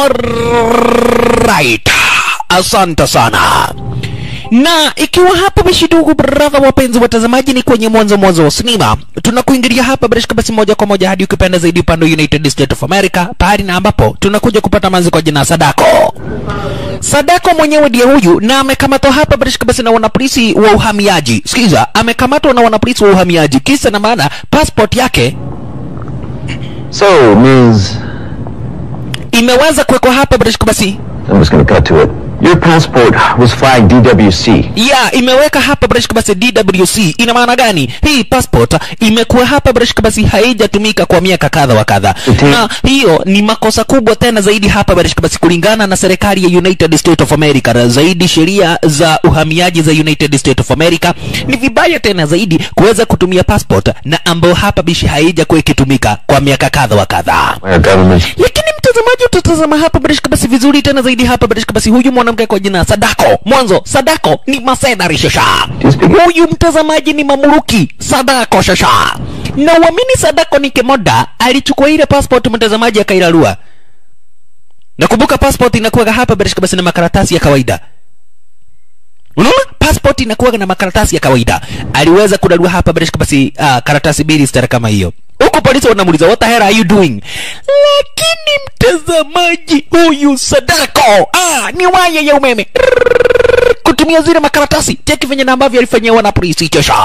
Alright. Asante sana. Na ikiwa hapa basi, ndugu brother, wapenzi watazamaji, ni kwenye mwanzo mwanzo wa sinema, tunakuingilia hapa barishka basi moja kwa moja hadi ukipenda zaidi upande wa United States of America, pahali na ambapo tunakuja kupata manzi kwa jina Sadako. Sadako mwenyewe ndiye huyu na amekamatwa hapa barishka basi na wanapolisi wa uhamiaji. Sikiza, amekamatwa na wanapolisi wa uhamiaji, kisa na maana passport yake So, Ms. imeweza kuwekwa hapa barishka basi I'm just gonna cut to it. Your passport was flagged DWC. ya imeweka hapa brashka basi DWC. Ina maana gani? Hii passport imekuwa hapa brashka basi haijatumika kwa miaka kadha wa kadha, Iti- na hiyo ni makosa kubwa tena zaidi hapa brashka basi, kulingana na serikali ya United States of America, na zaidi sheria za uhamiaji za United States of America. Ni vibaya tena zaidi kuweza kutumia passport na ambayo hapa bishi haijakuwa ikitumika kwa miaka kadha wa kadha Our government. lakini mtazamaji utatazama hapa barishka basi vizuri tena zaidi hapa barishka basi huyu mwanamke kwa jina Sadako mwanzo Sadako ni masedari shasha Do you speak- huyu mtazamaji ni mamuruki Sadako shasha na uamini Sadako ni kemoda alichukua ile passport mtazamaji akailalua nakumbuka passport inakuwa hapa barishka basi na makaratasi ya kawaida unaona passport inakuwa na makaratasi ya kawaida aliweza kudarua hapa barishka basi uh, karatasi mbili stara kama hiyo huku polisi wanamuuliza what the hell are you doing lakini mtazamaji huyu sadako ah, ni waya ya umeme Rrrr, kutumia zile makaratasi cheki venye na ambavyo alifanyiwa na polisi kesha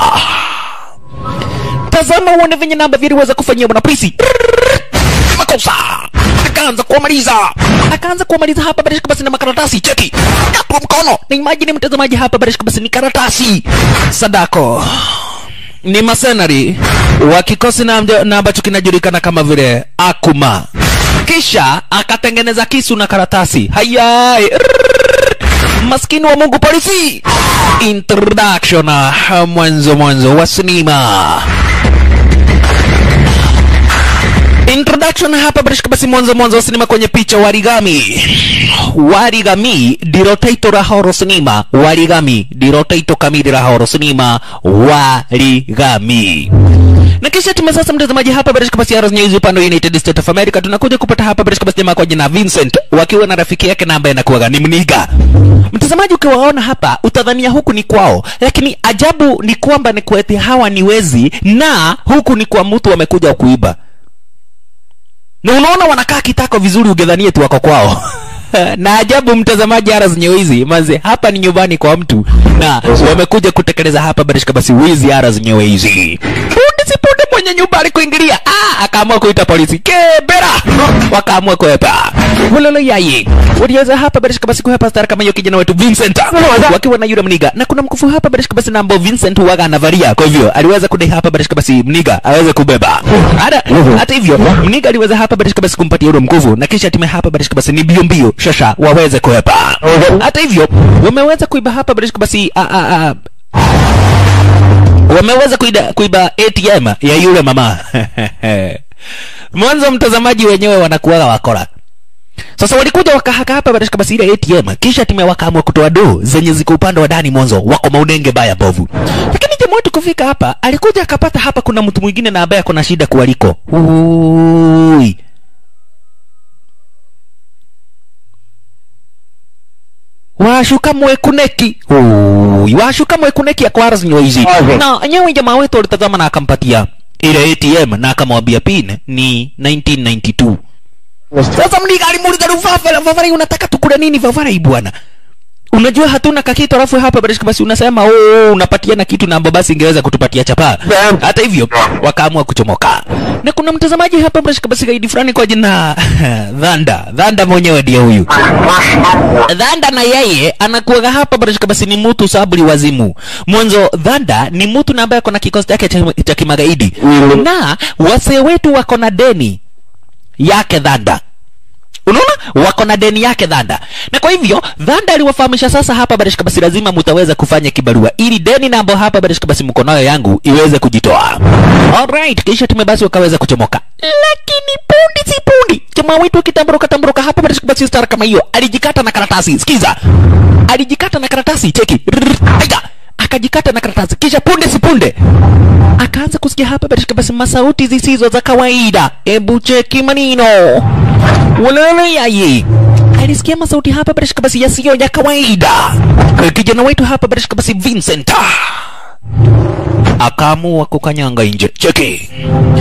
tazama uone venye na ambavyo aliweza kufanyiwa na polisi Rrrr, makosa akaanza kuwamaliza akaanza kuwamaliza hapa barishka basi na makaratasi cheki katwa mkono na imagine mtazamaji hapa barishka basi ni karatasi sadako ni masenari wa kikosi na, mja- na ambacho kinajulikana kama vile akuma kisha akatengeneza kisu na karatasi hayai Rrrr. maskini wa mungu polisi introduction ah, mwanzo mwanzo wa sinema introduction hapa barishka basi mwanzo mwanzo wa sinema kwenye picha warigami warigami ndiro taito la horo sinema warigami ndiro taito kamili la horo sinema warigami na kisha tume sasa mtazamaji hapa barishka basi Arrows News upande wa United States of America tunakuja kupata hapa barishka basi jamaa kwa jina Vincent wakiwa na rafiki yake na ambaye anakuwa ni mniga mtazamaji ukiwaona hapa utadhania huku ni kwao lakini ajabu ni kwamba ni kweti hawa ni wezi na huku ni kwa mtu wamekuja kuiba na unaona wanakaa kitako vizuri ugedhanie tu wako kwao na ajabu mtazamaji ara zenye wizi manze hapa ni nyumbani kwa mtu na wamekuja kutekeleza hapa barishka basi wizi ara zenye wizi punde si punde mwenye nyumba alikuingilia ah, akaamua kuita polisi kebera wakaamua kuhepa ulolo yayi waliweza hapa barishka basi kuhepa stara kama hiyo kijana wetu Vincent wakiwa na yule mniga na kuna mkufu hapa barishka basi na ambao Vincent waga anavalia kwa hivyo aliweza kudai hapa barishka basi mniga aweze kubeba hata hata hivyo mniga aliweza hapa barishka basi kumpatia yule mkufu na kisha time hapa barishka basi ni mbio mbio shasha waweze kuhepa hata hivyo wameweza kuiba hapa barishka basi a, a, a, wameweza kuida, kuiba ATM ya yule mama mwanzo mtazamaji wenyewe wanakuwaga wakora sasa walikuja wakahaka hapa barashika basi ile ATM kisha time wakaamua kutoa do zenye ziko upande wa ndani mwanzo wako maunenge baya bovu lakini jamaa wetu kufika hapa alikuja akapata hapa kuna mtu mwingine na ambaye ako na shida kuwaliko Ui. washuka mwekuneki Ui, washuka mwekuneki akwara zinyo hizi Okay. na nyewe jamaa wetu alitazama na akampatia ile ATM na akamwambia pin ni 1992 sasa mliga alimuuliza Rufafara, Fafara unataka tukule nini Fafara hii bwana? Unajua hatuna kakitu alafu hapa barishika basi unasema oh, unapatiana kitu na ambapo basi ingeweza kutupatia chapa. Hata hivyo wakaamua kuchomoka. Na kuna mtazamaji hapa barishika basi gaidi fulani kwa jina Dhanda. Dhanda mwenyewe ndiye huyu. Dhanda na yeye anakuwaga hapa barishika basi ni mtu saburi wazimu. Mwanzo Dhanda ni mtu na ambaye ako na kikosi chake cha, cha kimagaidi. Na wasee wetu wako na deni yake Dhanda. Unaona, wako na deni yake Dhanda, na kwa hivyo Dhanda aliwafahamisha sasa hapa barishika basi lazima mutaweza kufanya kibarua ili deni nambo hapa barishika basi mko nayo yangu iweze kujitoa. Alright, kisha tume basi wakaweza kuchomoka, lakini pundi si pundi, jamaa wetu akitamburuka tamburuka hapa barishika basi star kama hiyo alijikata na karatasi. Sikiza, alijikata na karatasi, cheki Rrrr, aiga akajikata na karatasi, kisha punde si punde akaanza kusikia hapa barishika basi masauti zisizo za kawaida. Ebu cheki manino walele yayi alisikia masauti hapa bila shaka basi yasiyo ya kawaida kijana wetu hapa bila shaka basi Vincent akaamua kukanyanga nje cheki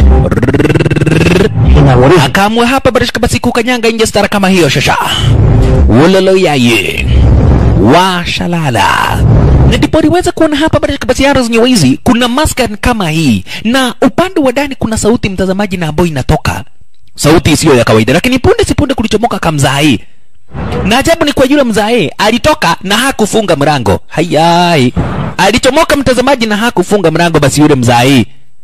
akaamua hapa bila shaka basi kukanyanga nje stara kama hiyo shasha ulolo yaye washalala na ndipo aliweza kuona hapa bila shaka basi arrows zenyewe hizi kuna maska kama hii na upande wa ndani kuna sauti mtazamaji na ambayo inatoka sauti isiyo ya kawaida lakini punde si punde kulichomoka kamzai na ajabu ni kwa yule mzae alitoka na hakufunga mlango hayai alichomoka mtazamaji na hakufunga mlango basi yule mzae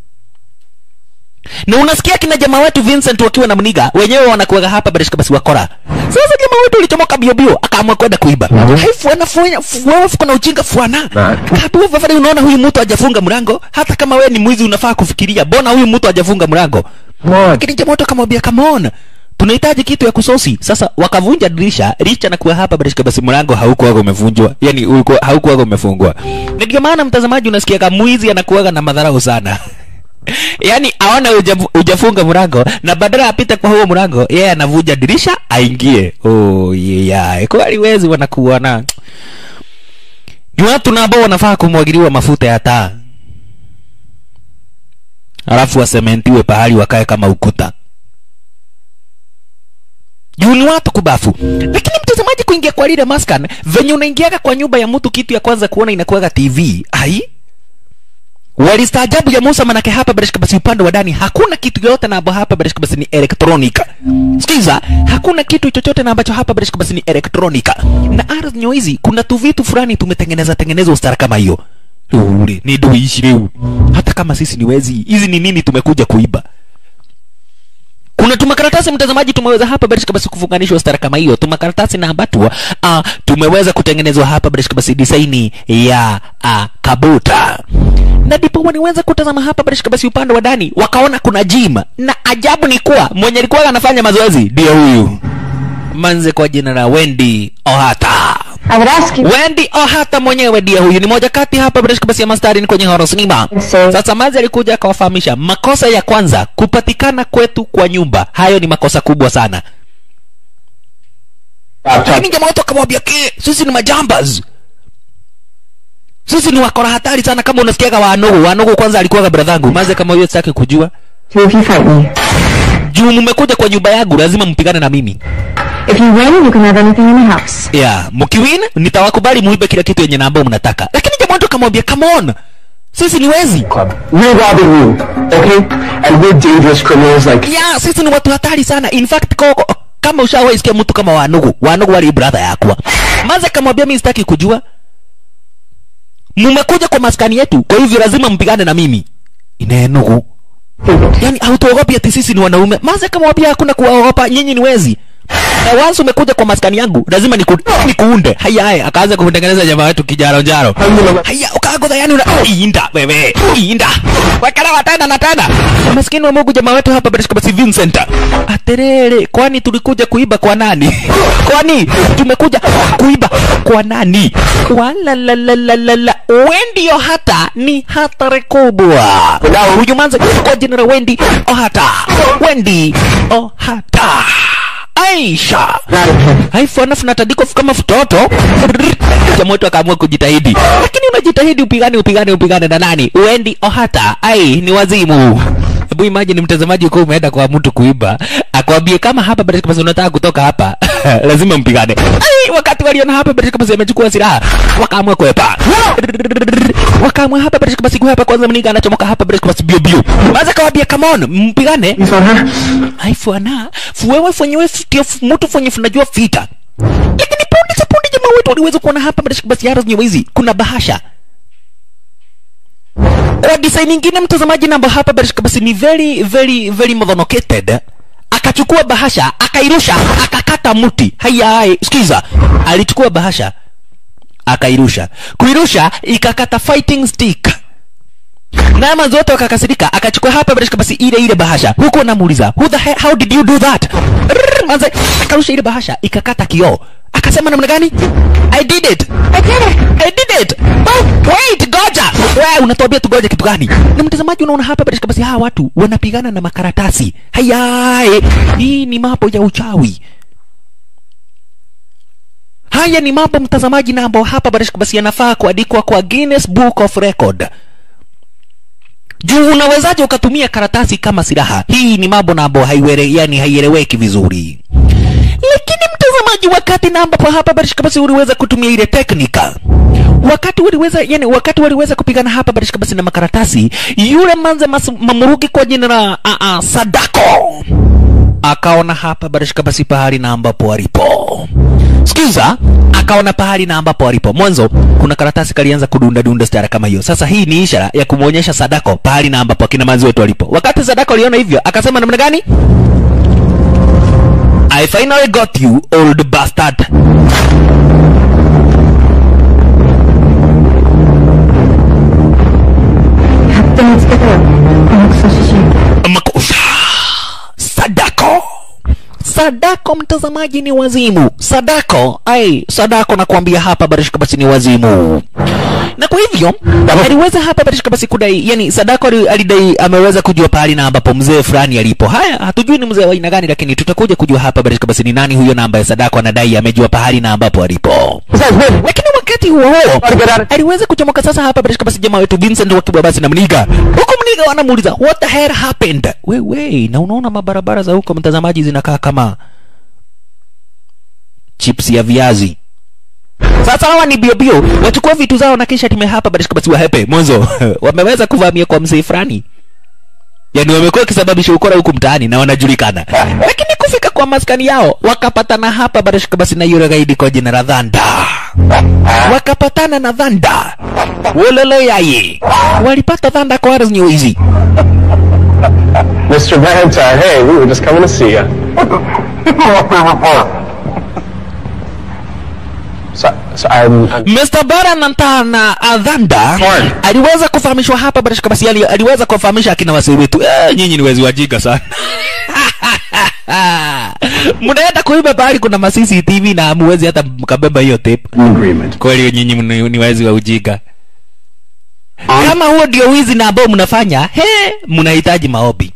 na unasikia kina jamaa wetu Vincent wakiwa na mniga wenyewe wanakuwaga hapa barishika basi wakora sasa jamaa wetu alichomoka bio bio akaamua kwenda kuiba haifu anafanya wewe fuko na ujinga fuana hapo vafari unaona huyu mtu hajafunga mlango hata kama wewe ni mwizi unafaa kufikiria bona huyu mtu hajafunga mlango lakini jamaa wetu akamwambia come on tunahitaji kitu ya kusosi sasa wakavunja dirisha licha na kuwa hapa barishika basi mlango haukuwaga umevunjwa yani ulikuwa haukuwaga umefungwa na ndio maana mtazamaji unasikia kama mwizi anakuwaga na madharau sana yaani aona ujafu- ujafunga mlango na badala apite kwa huo mlango yeye anavunja dirisha aingie oh, yeah. kweli wezi wanakuona ni watu na ambao wanafaa kumwagiliwa mafuta ya taa alafu wasementiwe pahali wakae kama ukuta juu ni watu kubafu lakini mtazamaji kuingia kwa lile maskan venye unaingiaga kwa nyumba ya mtu kitu ya kwanza kuona inakuwaga tv ai walistaajabu ya Musa manake hapa barishka basi upande wa ndani hakuna kitu yote na ambacho hapa barishka basi ni elektronika. Sikiza, hakuna kitu chochote na ambacho hapa barishka basi ni elektronika. Na ardhi nyo hizi kuna tu vitu fulani tumetengeneza tengeneza ustara kama hiyo. Ule ni duishi leo. Hata kama sisi ni wezi, hizi ni nini tumekuja kuiba? kuna tumakaratasi mtazamaji tumeweza hapa barishka basi kufunganishwa stara kama hiyo tumakaratasi na ambatu uh, tumeweza kutengenezwa hapa barishka basi design ya uh, kabuta na ndipo waliweza kutazama hapa barishka basi upande wa ndani wakaona kuna gym na ajabu ni kuwa mwenye alikuwa anafanya mazoezi ndio huyu manze kwa jina la Wendy Ohata I would ask you. Wendy Ohata mwenyewe ndiye huyu, ni moja kati hapa barishka basi ya mastarini kwenye horror cinema. Sawa. Sasa Mazi alikuja akawafahamisha makosa ya kwanza, kupatikana kwetu kwa nyumba, hayo ni makosa kubwa sana. Lakini jamaa wetu akamwambia ke, sisi ni majambas, sisi ni wakora hatari sana. Kama unasikiaga Wanugu, Wanugu kwanza alikuwaga bradhangu. Mazi kama huyo sitaki kujua So if you fight me, juu mmekuja kwa nyumba yangu, lazima mpigane na mimi. if you win, you can have anything in the house. yeah mkiwin nitawakubali muibe kila kitu yenye na ambao mnataka lakini jamaa wetu akamwambia come on sisi ni wezi Club. We're robbing you, okay? And we're dangerous criminals like yeah sisi ni watu hatari sana in fact ko, kama ushawahi sikia mtu kama wanugu wanugu wali brother yakwa maze akamwambia mimi sitaki kujua mmekuja kwa maskani yetu kwa hivyo lazima mpigane na mimi inenugu yani hautuogopi ati sisi ni wanaume maze akamwambia hakuna kuwaogopa nyinyi ni wezi na once umekuja kwa maskani yangu lazima niku, nikuunde haya haya akaanza kutengeneza jamaa wetu kijaro njaro haya ukagodha yani una inda wewe inda wakala watana na tena maskini wa Mungu jamaa wetu hapa barishika basi Vincent aterere kwani tulikuja kuiba kwa nani kwani tumekuja kuiba kwa nani wala la la la la la Wendy Ohata ni hatari kubwa huyu manze kwa jina la Wendy Ohata Wendy Ohata Aisha haifu anafu natandikwa kama mtoto jamaa wetu akaamua kujitahidi lakini unajitahidi upigane upigane upigane na nani Wendy Ohata ai ni wazimu hebu imagine mtazamaji uko umeenda kwa mtu kuiba akwambie kama hapa baraka basi unataka kutoka hapa lazima mpigane ai wakati waliona hapa baraka basi amechukua silaha wakaamua kuepa wakaamua hapa baraka basi kuepa kwanza mniga anachomoka hapa baraka basi bio bio maza kawambia come on mpigane You found her? haifana fuwewe fwenyewe ndio mtu fwenye funajua vita lakini punde sa punde jamaa wetu waliweza kuona hapa barashika basi yara zenyewe hizi kuna bahasha kwa design nyingine mtazamaji namba hapa barashika basi ni very very very modhonocated akachukua bahasha akairusha akakata mti haya sikiza alichukua bahasha akairusha kuirusha ikakata fighting stick na manzi wote wakakasirika akachukua hapa barashika basi ile ile bahasha huku anamuuliza who the hell, how did you do that Rrrr, manzi akarusha ile bahasha ikakata kioo akasema namna gani i did it i did it i did it oh, wait goja wewe unatuambia tugoje kitu gani na mtazamaji unaona hapa barashika basi hawa watu wanapigana na makaratasi haya hii ni mambo ya uchawi haya ni mambo mtazamaji na ambao hapa barishka basi yanafaa kuandikwa kwa Guinness Book of Record juu unawezaje ukatumia karatasi kama silaha hii ni mambo na ambao haiwere yani haieleweki vizuri lakini mtazamaji wakati na ambapo hapa barishka basi uliweza kutumia ile teknika wakati waliweza yani wakati waliweza kupigana hapa barishka basi na makaratasi yule manze mas, mamurugi kwa jina la uh, uh, sadako akaona hapa barishka basi pahali na ambapo alipo sikiza akaona pahali na ambapo alipo mwanzo kuna karatasi kalianza kudunda dunda stara kama hiyo sasa hii ni ishara ya kumwonyesha sadako pahali na ambapo akina manzi wetu walipo wakati sadako aliona hivyo akasema namna gani I finally got you old bastard Captain, it's the girl. It looks so shame. makosa sadako sadako mtazamaji ni wazimu sadako ai sadako nakwambia hapa barishka basi ni wazimu na kwa hivyo aliweza hapa barishka basi kudai yani sadako ali- alidai ameweza kujua pahali na ambapo mzee fulani alipo haya hatujui ni mzee wa aina gani lakini tutakuja kujua hapa barishka basi ni nani huyo na ambaye sadako anadai amejua pahali na ambapo alipo lakini wakati huo huo aliweza kuchomoka sasa hapa barishka basi jamaa wetu Vincent wakiwa basi na mniga huko mniga wanamuuliza what the hell happened wewe na unaona mabarabara za huko mtazamaji zinakaa kama chips ya viazi sasa hawa ni bio bio wachukua vitu zao na kisha time hapa barishka basi wahepe mwanzo wameweza kuvamia kwa mzee fulani yani wamekuwa wakisababisha ukora huku mtaani na wanajulikana lakini kufika kwa maskani yao wakapatana hapa barashika basi na yule gaidi kwa jina la dhanda wakapatana na dhanda wolele yaye walipata dhanda kwa ardhi nyeuizi Mr. Valentine, hey, we were just coming to see you. So, so I'm, I'm Mr. Barananta na Adhanda Fine. aliweza kufahamishwa hapa barashika basi ali, aliweza kuwafahamisha akina wasee wetu eh, nyinyi ni wezi wajinga sana mnaenda kuiba pahali kuna ma CCTV na hamuwezi hata mkabeba hiyo tape agreement. kweli nyinyi mni- ni wezi wa ujinga kama huo ndio wizi na ambao mnafanya he mnahitaji maombi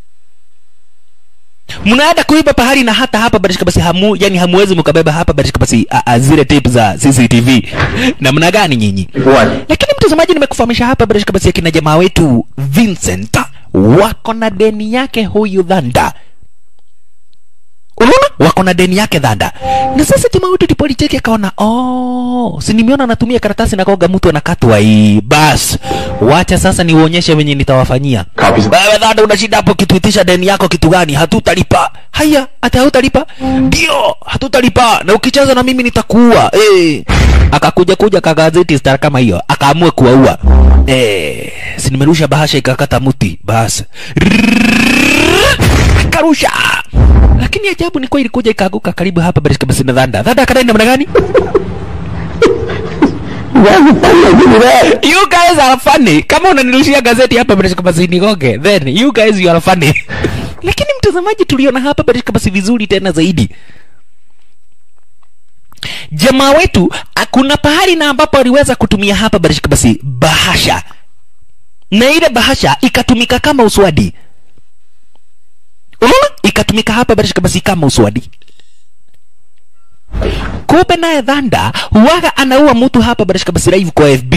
mnaenda kuiba pahali na hata hapa barishika basi hamu yani hamuwezi mkabeba hapa barishika basi a, a, zile tape za CCTV namna gani nyinyi What? lakini mtazamaji nimekufahamisha hapa barishika basi akina jamaa wetu Vincent wako na deni yake huyu dhanda unaona wako na deni yake dhanda na sasa jamaa wetu tipolicheki akaona oh si nimeona anatumia karatasi na koga mtu anakatwa hii bas wacha sasa niuonyeshe venye nitawafanyia Copies of wewe dhanda unashinda hapo kituitisha deni yako kitu gani hatutalipa haya hata hautalipa ndio hatutalipa na ukicheza na mimi nitakuua eh akakuja kuja kagazeti star kama hiyo akaamua kuwaua eh si nimerusha bahasha ikakata mti bas akarusha lakini ajabu ni kwa ilikuja ikaanguka karibu hapa barishika basi na dhanda dhanda akadai namna gani you guys are funny kama unanirushia gazeti hapa barishika basi nigoge then you guys you are funny lakini mtazamaji tuliona hapa barishika basi vizuri tena zaidi jamaa wetu kuna pahali na ambapo aliweza kutumia hapa barishika basi bahasha na ile bahasha ikatumika kama uswadi unaona ikatumika hapa barishika basi kama uswadi kumbe naye dhanda huwaga anaua mtu hapa barishika basi live kwa fb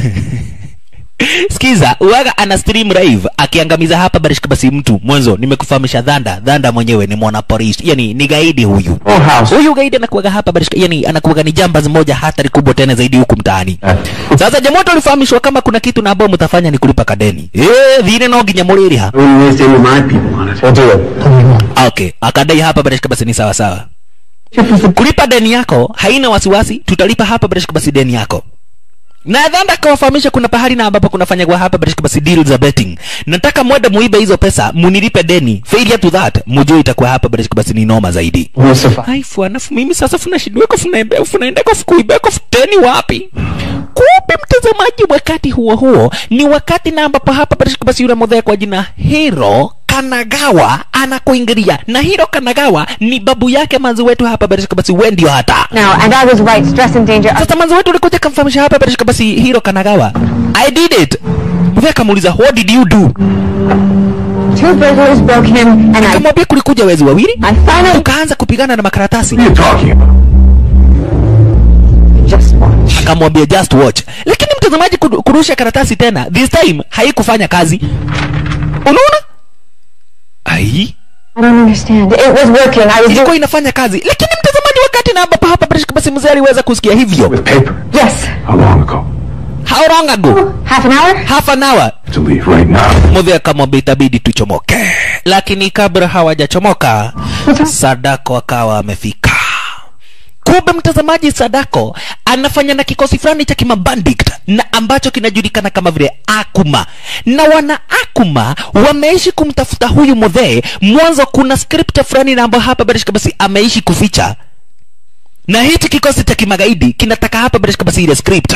skiza huwaga ana stream live akiangamiza hapa barishika basi mtu mwanzo nimekufahamisha dhanda dhanda mwenyewe ni mwana polisi yani ni gaidi huyu Full house. huyu gaidi anakuwaga hapa barishika yani anakuwaga ni jambazi moja hatari kubwa tena zaidi huku mtaani sasa jamoto alifahamishwa kama kuna kitu na ambao mtafanya ni kulipa kadeni eh dhine no nginya mũrĩrĩha I wouldn't waste any of my people on it. We'll do it. okay akadai hapa barishika basi ni sawa sawa kulipa deni yako haina wasiwasi tutalipa hapa barishika basi deni yako na dhanda akawafahamisha kuna pahali na ambapo kunafanyagwa hapa barishika basi deal za betting nataka mwende muibe hizo pesa munilipe deni failure to that mujue itakuwa hapa barishika basi ni noma zaidi We'll survive. haifu alafu mimi sasa funashindweko funaembe funaendeko fukuibeko futeni wapi kumbe mtazamaji wakati huo huo ni wakati na ambapo hapa barishika basi yule modhea kwa jina hero kanagawa anakuingilia na hiro kanagawa ni babu yake manzi wetu hapa barishika basi we ndio hata No, and I was right. Stress and danger. sasa manzi wetu ulikuja kamfahamisha hapa barishika basi hiro kanagawa i did it mzee akamuuliza what did you do Two burglars broke him, and I, akamwambia kulikuja wezi wawili I finally. tukaanza kupigana na makaratasi What are you talking about? akamwambia just watch lakini mtazamaji kudu- kurusha karatasi tena this time haikufanya kazi unaona ai I don't understand. It was working. I was doing. ilikuwa inafanya kazi lakini mtazamaji wakati na hapa hapa basi mzee aliweza kusikia hivyo With paper. Yes. How long ago? how long ago Half an hour? half an hour To leave right now. mudhi akamwambia itabidi tuchomoke lakini kabla hawajachomoka sadako akawa amefika kumbe mtazamaji sadako anafanya na kikosi fulani cha kimabandit na ambacho kinajulikana kama vile akuma na wana akuma wameishi kumtafuta huyu mudhee mwanzo kuna script fulani na ambayo hapa barishka basi ameishi kuficha na hichi kikosi cha kimagaidi kinataka hapa barishka basi ile script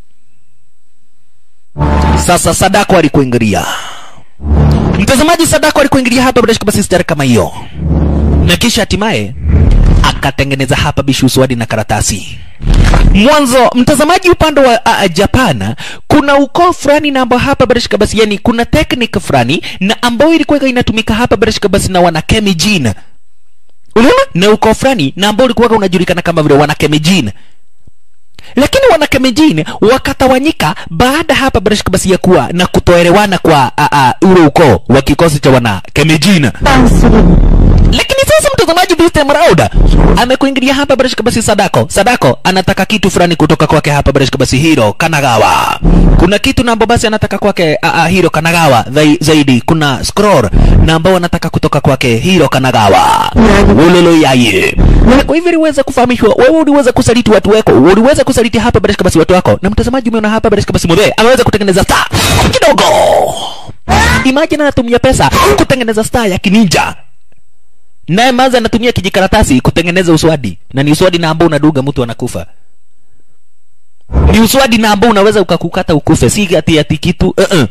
sasa sadako alikuingilia mtazamaji sadako alikuingilia hapa bila shaka basi stari kama hiyo na kisha hatimaye akatengeneza hapa bishu swadi na karatasi mwanzo mtazamaji upande wa uh, japan kuna ukoo fulani na ambao hapa bila shaka basi yani kuna teknik fulani na ambayo ilikuwa inatumika hapa bila shaka basi na wanakemijin unaona na ukoo fulani na ambao ulikuwa unajulikana kama vile wanakemijin lakini wanakemejini wakatawanyika baada hapa barashika basi ya kuwa na kutoelewana kwa a, a, ule ukoo wa kikosi cha wanakemejina lakini sasa mtazamaji this time around amekuingilia hapa barashika basi sadako sadako anataka kitu fulani kutoka kwake hapa barashika basi hiro kanagawa kuna kitu na ambao basi anataka kwake a, a, hiro kanagawa zai, zaidi kuna scroll na ambao anataka kutoka kwake hiro kanagawa ulolo yaye na kwa hivyo uliweza kufahamishwa wewe uliweza kusaliti watu wako uliweza kusaliti hapa barashika basi watu wako na mtazamaji umeona hapa barashika basi mwe ameweza kutengeneza star kidogo imagine anatumia pesa kutengeneza star ya kininja naye maza anatumia kijikaratasi kutengeneza uswadi na ni uswadi na ambao unaduga mtu anakufa ni uswadi na ambao unaweza ukakukata ukufe si ati ati kitu uh -uh.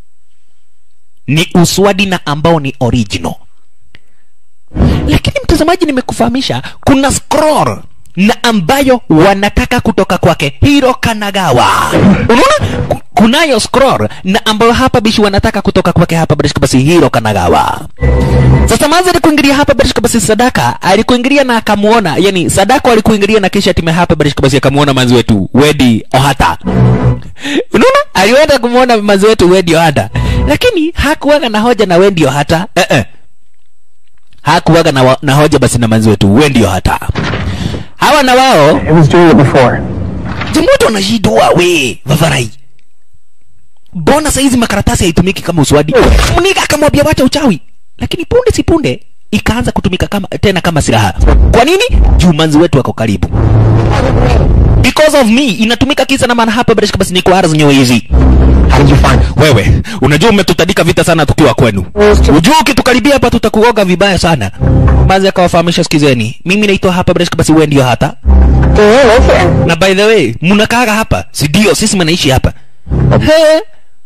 ni uswadi na ambao ni original lakini mtazamaji nimekufahamisha kuna scroll na ambayo wanataka kutoka kwake hiro kanagawa unaona Ku- kunayo scroll na ambayo hapa bishi wanataka kutoka kwake hapa barishika basi hiro kanagawa sasa manzi alikuingilia hapa barishika basi sadaka alikuingilia na akamuona yani sadako alikuingilia na kisha time hapa barishika basi akamuona manzi wetu wedi ohata unaona alienda kumuona manzi wetu wedi ohata lakini hakuwaga na hoja na wedi ohata eh -eh hakuwaga na, wa- na hoja basi na manzi wetu we ndio hata hawa na wao It was doing it before. jamoto wanashidua we vavarai mbona saizi makaratasi haitumiki kama uswadi mniga akamwambia wacha uchawi lakini punde si punde ikaanza kutumika kama tena kama silaha kwa nini juu manzi wetu wako karibu because of me inatumika kisa na maana hapa bila shaka basi ni kwa ardhi hizi How did you find it? wewe unajua umetutandika vita sana tukiwa kwenu ujua ukitukaribia hapa tutakuoga vibaya sana mazi akawafahamisha sikizeni mimi naitwa hapa Breshka basi wewe ndio hata Do you live here? na by the way mnakaaga hapa si ndio sisi mnaishi hapa He,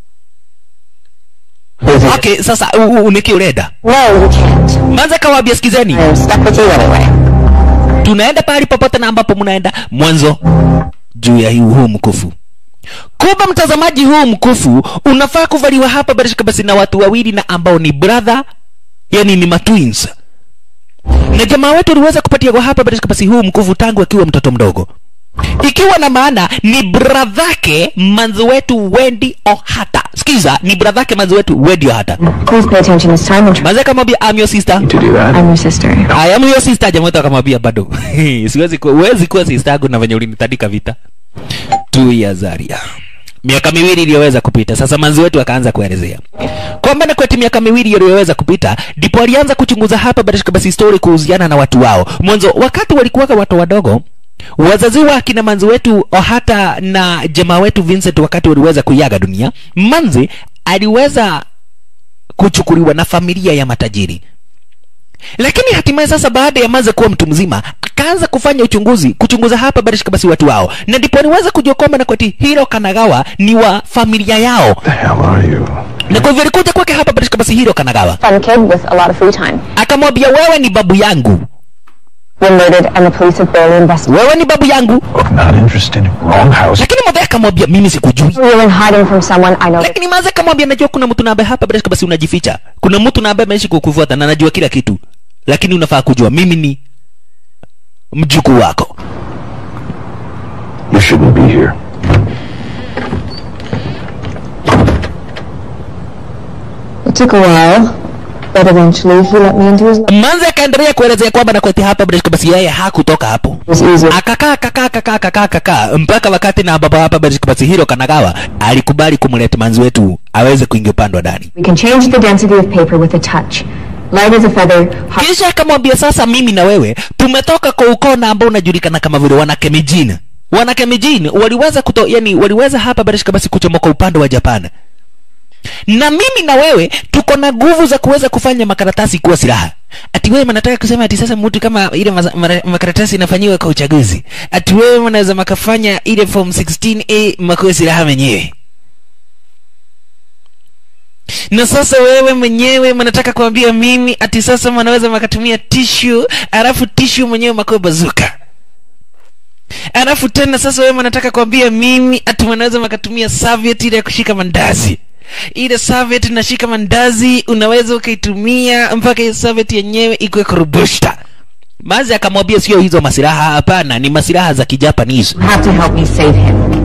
Is it? okay sasa u- u- unikiureda No, you can't. mazi akawaambia sikizeni I'm stuck with you anyway. tunaenda pahali popote na ambapo mnaenda mwanzo juu ya huu huu mkufu kumbe mtazamaji huu mkufu unafaa kuvaliwa hapa barishika basi na watu wawili na ambao ni brother yani ni matwins na jamaa wetu aliweza kupatia kwa hapa barishika basi huu mkufu tangu akiwa mtoto mdogo ikiwa na maana ni bradhake manzi wetu wendi ohata sikiza ni bradhake manzi wetu wendi ohata Please pay attention this time and try. manzi akamwambia I'm your sister To do that? I'm your sister. I am your sister jamaa wetu akamwambia bado siwezi kuwa huwezi kuwa sister yangu na venye ulinitandika vita tu ya Zaria miaka miwili iliyoweza kupita sasa manzi wetu akaanza kuelezea kwamba na kweti miaka miwili iliyoweza kupita ndipo alianza kuchunguza hapa barishika basi story kuhusiana na watu wao mwanzo wakati walikuwaga watu wadogo wazazi wa akina manzi wetu hata na jamaa wetu Vincent wakati waliweza kuiaga dunia manzi aliweza kuchukuliwa na familia ya matajiri lakini hatimaye sasa baada ya manze kuwa mtu mzima akaanza kufanya uchunguzi kuchunguza hapa barishika basi watu wao na ndipo aliweza kujua kwamba na kwati hiro kanagawa ni wa familia yao The hell are you? na kwa hivyo alikuja kwake hapa barishika basi hiro kanagawa Fun kid with a lot of free time. akamwambia wewe ni babu yangu Been murdered and the police have barely investigated. wewe ni babu yangu Look, not interested. Wrong house. lakini mzee akamwambia mimi sikujui You're in hiding from someone I know. lakini maze akamwambia najua kuna mtu na ambaye hapa barishika basi unajificha kuna mtu na ambaye ameishi kukufuata na najua kila kitu lakini unafaa kujua mimi ni mjukuu wako You shouldn't be here. It took a while, but eventually he let me into his life. manzi akaendelea kuelezea kwamba nakweti hapa British basi yeye hakutoka hapo It was easy. akakaa akakaa akakaa akakaa akakaa mpaka wakati na baba hapa British basi hilo kanagawa alikubali kumleta manzi wetu aweze kuingia upande wa ndani We can change the density of paper with a touch. Light as a feather, hot kisha akamwambia sasa mimi na wewe tumetoka kwa ukoo na ambao unajulikana kama vile wanakemijin wanakemijin waliweza kuto, yani waliweza hapa barishika basi kuchomoka upande wa japan na mimi na wewe tuko na nguvu za kuweza kufanya makaratasi kuwa silaha ati wewe mnataka kusema ati sasa mtu kama ile maza- mara- makaratasi inafanyiwa kwa uchaguzi ati wewe mnaweza makafanya ile form 16a makuwe silaha wenyewe na sasa wewe mwenyewe mnataka kuambia mimi ati sasa mnaweza makatumia tishu alafu tishu mwenyewe makuwe bazuka alafu tena sasa wewe mnataka kuambia mimi ati mnaweza makatumia serviette ile ya kushika mandazi ile serviette inashika mandazi unaweza ukaitumia mpaka hiyo serviette yenyewe ikuwe kurubushta mazi akamwambia sio hizo masilaha hapana ni masilaha za kijapanese You have to help me save him.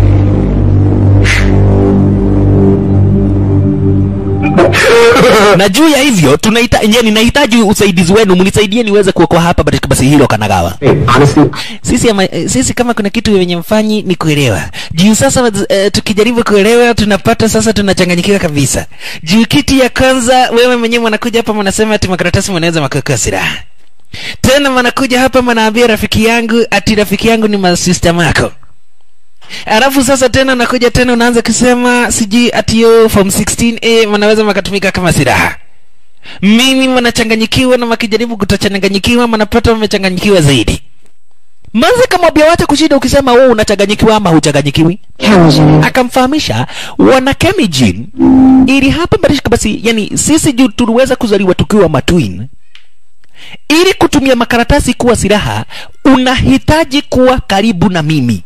na juu ya hivyo tunaita yani nahitaji usaidizi wenu mnisaidie niweze kuokoa hapa basi- basi hilo kanagawa Hey, honestly, sisi ama, eh, sisi kama kuna kitu wenye mfanyi ni kuelewa juu sasa uh, tukijaribu kuelewa tunapata sasa tunachanganyikiwa kabisa juu kiti ya kwanza wewe mwenyewe mwanakuja hapa mnasema ati makaratasi mnaweza makaweka silaha tena mnakuja hapa mnaambia rafiki yangu ati rafiki yangu ni masista mako alafu sasa tena nakuja tena unaanza kusema sijui ati yo form 16a mnaweza makatumika kama silaha mimi mnachanganyikiwa na makijaribu kutochanganyikiwa mnapata mmechanganyikiwa zaidi manze kamwambia wacha kushida ukisema wewe unachanganyikiwa ama huchanganyikiwi Challenging. akamfahamisha wana chemijin ili hapa barishika basi yani sisi juu tuliweza kuzaliwa tukiwa matwin ili kutumia makaratasi kuwa silaha unahitaji kuwa karibu na mimi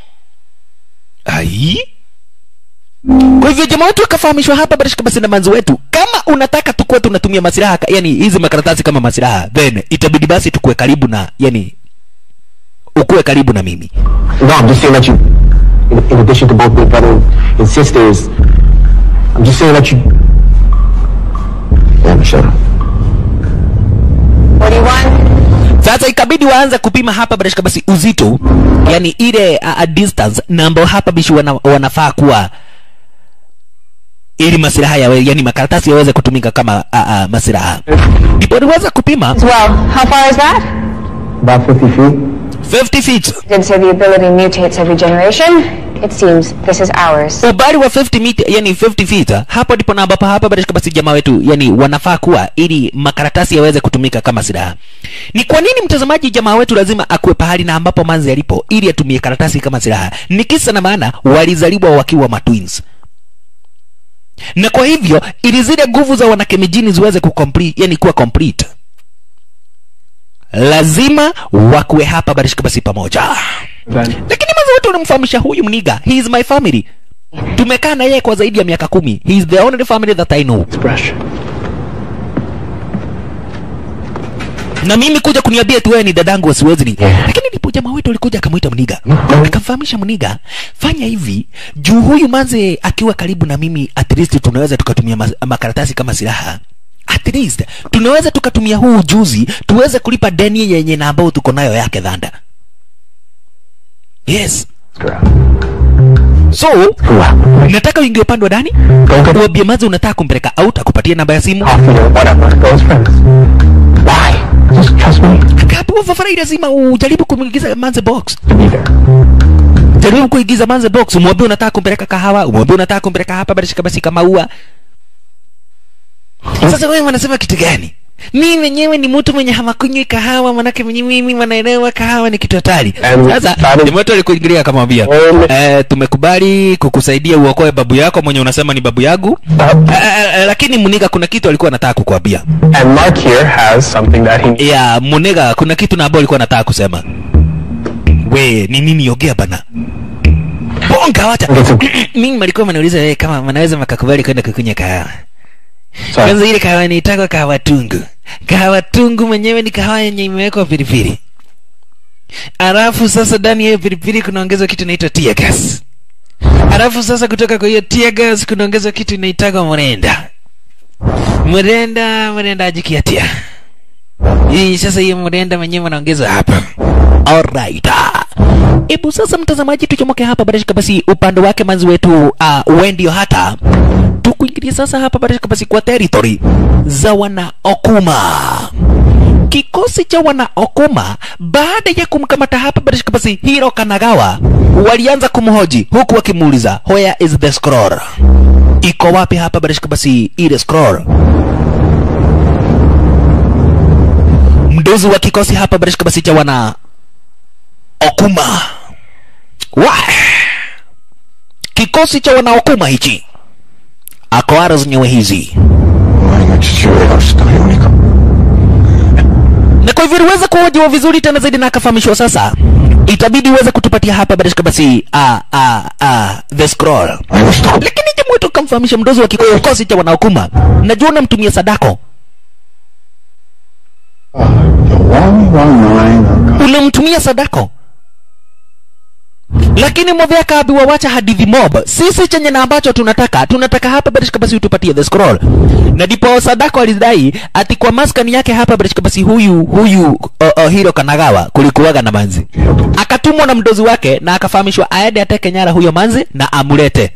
ai kwa hivyo jamaa wetu akafahamishwa hapa barishika basi na manzi wetu kama unataka tukuwe tunatumia masilaha ka- yani hizi makaratasi kama masilaha then itabidi basi tukuwe karibu na yani ukuwe karibu na mimi no, I'm just saying that you, in, in addition to both being brother and, and sisters, I'm just saying that you. Yeah, shut up. What do you want? sasa ikabidi waanze kupima hapa barashika basi uzito yani ile a, a distance na ambao hapa bishi wana, wanafaa kuwa ili masilaha yawe yani makaratasi yaweze kutumika kama a, a, masilaha ndipo waliweza kupima Well, how far is that? About 50 feet. 50 feet Did say the ability mutates every generation. It seems this is ours. ubali wa 50 meter yani 50 feet hapo ndipo na ambapo hapa barashika basi jamaa wetu yani wanafaa kuwa ili makaratasi yaweze kutumika kama silaha ni kwa nini mtazamaji jamaa wetu lazima akuwe pahali na ambapo manzi alipo ili atumie karatasi kama silaha ni kisa na maana walizaliwa wakiwa matwins na kwa hivyo ili zile nguvu za wanakemijini ziweze kucomplete yani kuwa complete lazima wakuwe hapa barishika basi pamoja lakini mazi wetu unamfahamisha huyu mniga he is my family tumekaa na yeye kwa zaidi ya miaka kumi he is the only family that i know Expression. na mimi kuja kuniambia tu wewe ni dadangu wasiwezi ni Yeah. lakini ndipo jamaa wetu alikuja akamwita mniga akamfahamisha mniga fanya hivi juu huyu manze akiwa karibu na mimi at least tunaweza tukatumia ma makaratasi kama silaha at least tunaweza tukatumia huu ujuzi tuweze kulipa deni yenye na ambao tuko nayo yake dhanda yes so nataka uingie upande wa ndani uambie manze unataka kumpeleka out akupatie namba ya simu Coffee or whatever. Those friends. Why? Just trust me akaambiwa fafara lazima ujaribu kumwingiza manze box to be there. jaribu kuigiza manze box umwambie unataka kumpeleka kahawa umwambie unataka kumpeleka hapa barishika basi kama ua sasa wewe wanasema kitu gani mi mwenyewe ni mtu mwenye hamakunywi kahawa manake mwenye mimi wanaelewa kahawa ni kitu hatari And sasa that is- timoto alikuingilia akamwambia Um, eh, tumekubali kukusaidia uokoe babu yako mwenye unasema ni babu yangu Uh, eh, eh, lakini muniga kuna kitu alikuwa anataka kukwambia and Mark here has something that he ya muniga kuna kitu na ambao alikuwa anataka kusema we ni nini ongea bana bonga wacha mimi malikuwa manauliza wewe kama manaweza makakubali kwenda kukunya kahawa kwanza Sorry. ile kahawa niitaka kahawa tungu kahawa tungu mwenyewe ni kahawa yenye imewekwa pilipili alafu sasa ndani ya hiyo pilipili kunaongezwa kitu inaitwa tear gas alafu sasa kutoka kwa hiyo tear gas kunaongezwa kitu inaitagwa mrenda mrenda mrenda ajikiatia hii sasa hiyo mrenda mwenyewe wanaongeza hapa alright hebu sasa mtazamaji tuchomoke hapa barashika basi upande wake manzi wetu uh, wendio hata tukuingilia sasa hapa barashika basi kwa territory za wana okuma kikosi cha wana okuma baada ya kumkamata hapa barashika basi hiro kanagawa walianza kumhoji huku wakimuuliza where is the scroll iko wapi hapa barashika basi ile scroll mdozi wa kikosi hapa barashika basi cha wana okuma wa kikosi cha wana okuma hichi akoara zenyewe hizi 어머니가 지지를 하시다니까. na kwa hivyo iliweza kuhojiwa vizuri tena zaidi na akafahamishwa sasa itabidi uweze kutupatia hapa barashika basi uh, uh, uh, the scroll 아이고 스톱. lakini jamu wetu kamfahamisha mdozi wa kikosi cha wanaokuma najua unamtumia sadako unamtumia sadako lakini modhe akaambiwa wacha hadithi mob sisi chenye na ambacho tunataka tunataka hapa barishika basi utupatie the scroll na ndipo sadako alidai ati kwa maskani yake hapa barishika basi huyu huyu uh, uh, hiro kanagawa kulikuwaga na manzi akatumwa na mdozi wake na akafahamishwa aende ateke nyara huyo manzi na amulete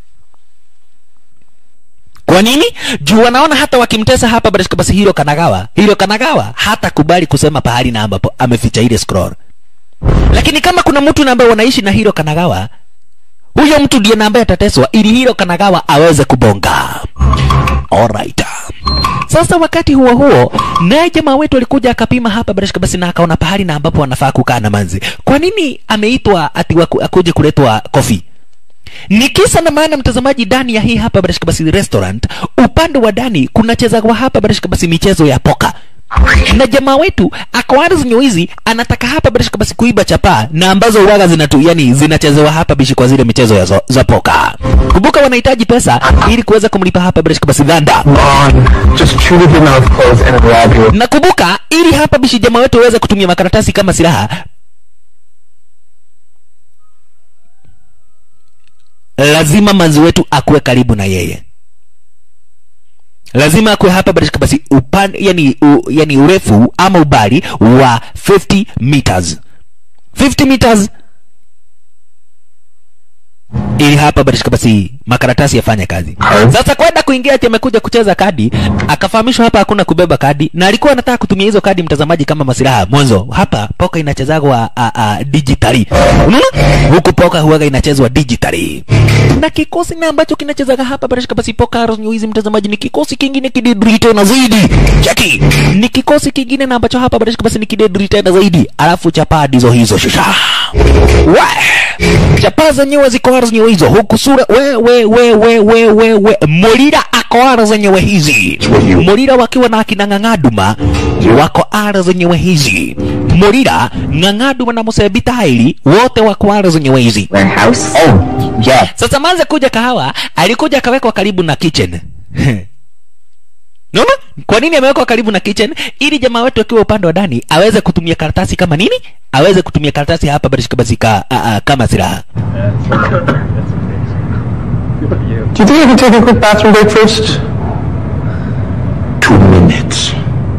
kwa nini juu wanaona hata wakimtesa hapa barishika basi hiro kanagawa hiro kanagawa hata kubali kusema pahali na ambapo ameficha ile scroll lakini kama kuna mtu na ambaye wanaishi na hiro kanagawa huyo mtu ndiye na ambaye atateswa ili hiro kanagawa aweze kubonga alright sasa wakati huo huo naye jamaa wetu alikuja akapima hapa barashika basi na akaona pahali na ambapo anafaa kukaa na manzi kwa nini ameitwa ati waku- akuje kuletwa kofi ni kisa na maana mtazamaji ndani ya hii hapa barashika basi restaurant upande wa ndani kunachezwa hapa barashika basi michezo ya poka na jamaa wetu akoana zenye hizi anataka hapa barashika basi kuiba chapaa na ambazo uwaga zinatu yani zinachezewa hapa bishi kwa zile michezo ya zo, za poka kumbuka wanahitaji pesa ili kuweza kumlipa hapa barashika basi dhanda on. Just treated your mouth closed and rob you. na kumbuka ili hapa bishi jamaa wetu aweze kutumia makaratasi kama silaha lazima manzi wetu akuwe karibu na yeye lazima akuwe hapa barishika basi upan, yani, u, yani urefu ama ubali wa 50 meters 50 meters ili hapa barishika basi makaratasi yafanye kazi sasa kwenda kuingia ati amekuja kucheza kadi akafahamishwa hapa hakuna kubeba kadi na alikuwa anataka kutumia hizo kadi mtazamaji kama masilaha mwanzo hapa poka inachezagwa a, a, digitally unaona huku poka huwaga inachezwa digitally na kikosi na ambacho kinachezaga hapa barashika basi poka Arrows New hizi mtazamaji ni kikosi kingine kidedri tena zaidi cheki ni kikosi kingine na ambacho hapa barashika basi ni kidedri tena zaidi alafu chapaa ndizo hizo shusha we chapaa zenyewe ziko Arrows New hizo huku sura we we we we we we we Molira ako Arrows zenyewe hizi Molira wakiwa na akina Ng'ang'aduma wako Arrows zenyewe hizi Molira Ng'ang'aduma na Musebitaili wote wako Arrows zenyewe hizi Warehouse? Oh, yeah. sasa manze kuja kahawa alikuja akawekwa karibu na kitchen naona kwa nini amewekwa karibu na kitchen ili jamaa wetu akiwa upande wa ndani aweze kutumia karatasi kama nini aweze kutumia karatasi hapa barishika basika a, a, kama silaha Do you think I can take a quick bathroom break first? Two minutes.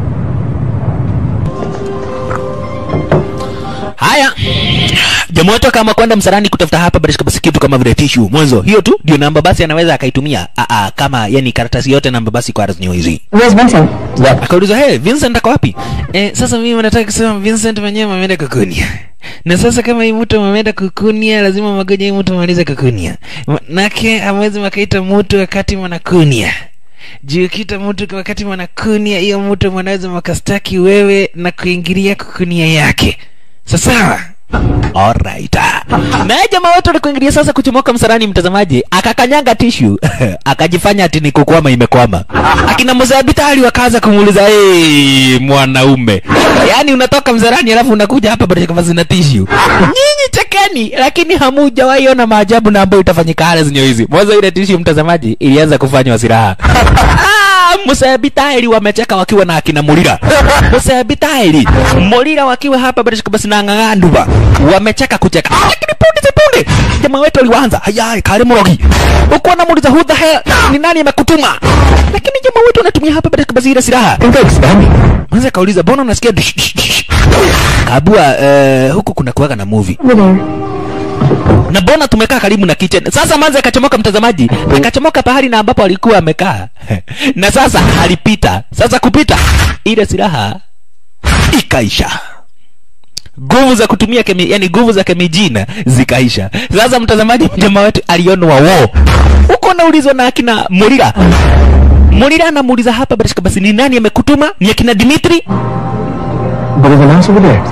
haya jamaa wetu kama kwenda msarani kutafuta hapa barishika basi kitu kama vile tissue mwanzo hiyo tu ndio namba basi anaweza akaitumia a, a, kama yani karatasi yote namba basi kwa arazinyo hizi Where's Vincent? Yep. akauliza hey, Vincent ako wapi eh, sasa mimi nataka kusema Vincent mwenyewe ameenda kukunia na sasa kama hii mtu ameenda kukunia lazima magoja hii mtu amalize kukunia manake amwezi makaita mtu wakati mwanakunia juu kita mtu wakati mwanakunia hiyo mtu mwanaweza makastaki wewe na kuingilia kukunia yake sasawa Alright. Naye jamaa wetu alikuingilia sasa kuchomoka msarani mtazamaji, akakanyanga tishu akajifanya ati ni kukwama imekwama. Akina mzabitali wakaanza kumuuliza hey, mwanaume, yaani unatoka msarani alafu unakuja hapa bado kama zina tishu. Nyinyi chekeni, lakini hamujawahi ona maajabu na ambayo itafanyika hali zenye hizi. Mwanzo ile tishu mtazamaji ilianza kufanywa silaha. Ah, musebitaeli wamecheka wakiwa na akina mulira musebitaeli mulira wakiwa hapa basi na ng'ang'anduba wamecheka kucheka lakini punde si punde jamaa wetu aliwanza hayai kale mrogi uko namuuliza who the hell ni nani amekutuma lakini jamaa wetu anatumia hapa basi ile silaha Think I expand me? Mwanza kauliza mbona unasikia dish, dish, dish? Kabua eh, huku kuna kuwaga na movie Over there. na mbona tumekaa karibu na kitchen. Sasa Manzi akachomoka mtazamaji, akachomoka pahali na ambapo alikuwa amekaa na sasa alipita. Sasa kupita ile silaha ikaisha nguvu za kutumia kemi, yani nguvu za kemijina zikaisha. Sasa mtazamaji, jamaa wetu alionwa wo huko, naulizwa na akina Mulira. Mulira anamuuliza hapa basi, basi ni nani amekutuma? Ni akina Dimitri? But there's a mouse over there.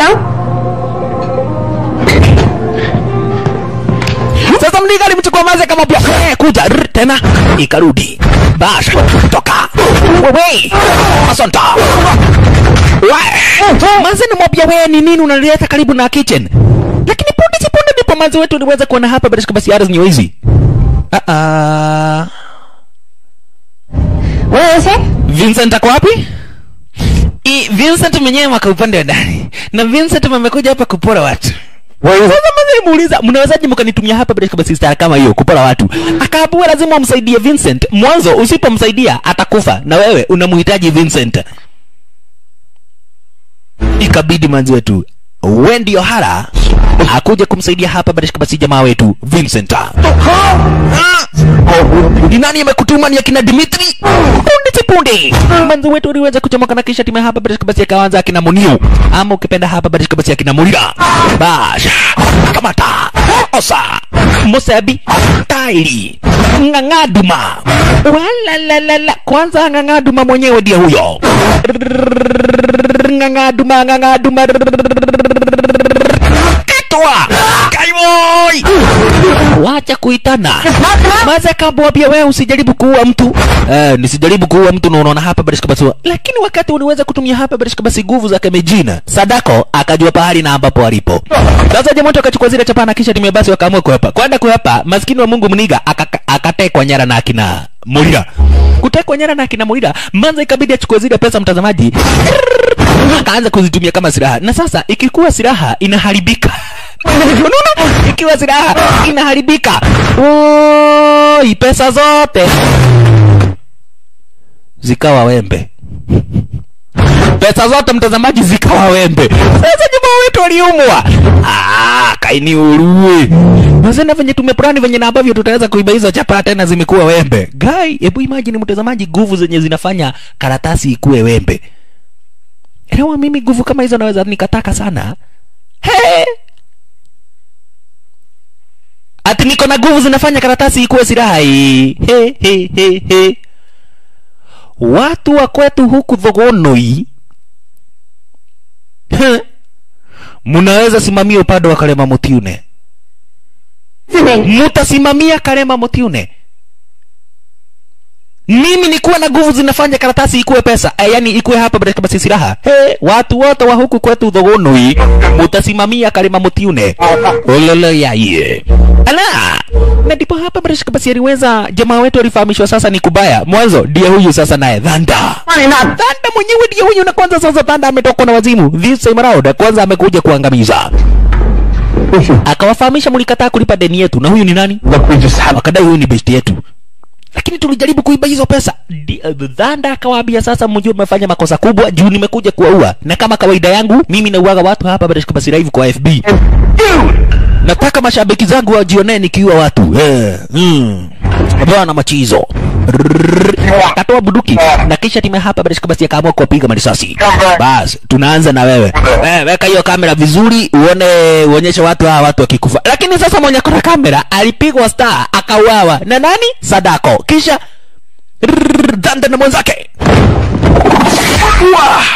Sasa mliga alimchukua Manzi akamwambia eh, kuja rrr, tena ikarudi. Basha toka. Wewe asanta. Wewe Manzi nimwambia wewe ni nini unaleta karibu na kitchen? Lakini punde si punde ndipo Manzi wetu aliweza kuona hapa basi basi ardhi ni hizi. Ah ah. Where is he? Vincent ako wapi? I, Vincent mwenyewe waka upande wa ndani na Vincent amekuja hapa kupora watu. Where is Sasa mzee muuliza, mnawezaje mkanitumia hapa bila kama sister kama hiyo kupora watu? Akaambiwa lazima umsaidie Vincent. Mwanzo usipomsaidia atakufa na wewe unamhitaji Vincent. Ikabidi manzi wetu Wendy O'Hara akuje kumsaidia hapa bila kama si jamaa wetu Vincent. Ah! Ni nani amekutuma ni akina Dimitri? Punde si punde. Manzi wetu aliweza kuchomoka na kisha timu hapa bila basi akaanza akina Muniu ama ukipenda hapa bila basi akina Mulira. Basha. Kamata. Osa. Musabi. Tairi. Ng'ang'aduma. Wala la la la. Kwanza ng'ang'aduma mwenyewe ndiye huyo. Ng'ang'aduma ng'ang'aduma. Katwa. Kaimoi. Wacha kuitana. Maza kabwambia wewe usijaribu kuua mtu. Eh, nisijaribu kuua mtu na unaona hapa Barishka basi. Lakini wakati uliweza kutumia hapa Barishka basi nguvu za kemejina. Sadako akajua pahali na ambapo alipo. Sasa jamaa akachukua zile chapana kisha timu basi wakaamua kuhepa. Kwenda kuhepa, maskini wa Mungu mniga akaka- akatekwa nyara na akina Mulira. Kutekwa nyara na akina Mulira, manza ikabidi achukue zile pesa mtazamaji. Akaanza kuzitumia kama silaha. Na sasa ikikuwa silaha inaharibika. Unaona? Ikiwa silaha inaharibika. Oi, pesa zote zikawa wembe. Pesa zote mtazamaji zikawa wembe. Sasa jamaa wetu waliumwa. Ah, kaini urue. Mazena venye tumepurani venye na ambavyo tutaweza kuiba hizo chapa tena zimekuwa wembe. Guy, hebu imagine mtazamaji nguvu zenye zinafanya karatasi ikuwe wembe. Elewa mimi nguvu kama hizo naweza nikataka sana. Hey! ati niko na nguvu zinafanya karatasi ikuwe silaha hii. He, he, he, he. Watu wa kwetu huku Thogonoi He. mnaweza simamia upande wa Karema Mutiune, mutasimamia Karema Mutiune. Mimi nikuwa na nguvu zinafanya karatasi ikuwe pesa e, yani ikuwe hapa bila kama si silaha. He, watu wote wa huku kwetu Thogonoi mutasimamia Karema Mutiune. Ololo ya ye. Ala, na ndipo hapa bila kama si aliweza jamaa wetu alifahamishwa sasa ni kubaya. Mwanzo ndiye huyu sasa naye Dhanda. Dhanda mwenyewe ndiye huyu na kwanza sasa Dhanda ametoka na wazimu. This time around kwanza amekuja kuangamiza. Akawafahamisha mlikataa kulipa deni yetu na huyu ni nani? Look, we just have. wakadai huyu ni besti yetu lakini tulijaribu kuiba hizo pesa Di- dhanda akawaambia sasa mjue mmefanya makosa kubwa juu nimekuja kuwaua na kama kawaida yangu mimi nauaga watu hapa Barishka basi live kwa fb nataka mashabiki zangu wajionee nikiua watu eh, mm. bwana machizo Rrrr. akatoa buduki na kisha time hapa Barishka basi akaamua kuwapiga marisasi bas tunaanza na wewe eh, weka hiyo kamera vizuri uone uonyeshe watu hawa watu wakikufa lakini sasa mwenye kona kamera alipigwa star akauawa na nani sadako kisha rrrr, dhanda na mwenzake Wah!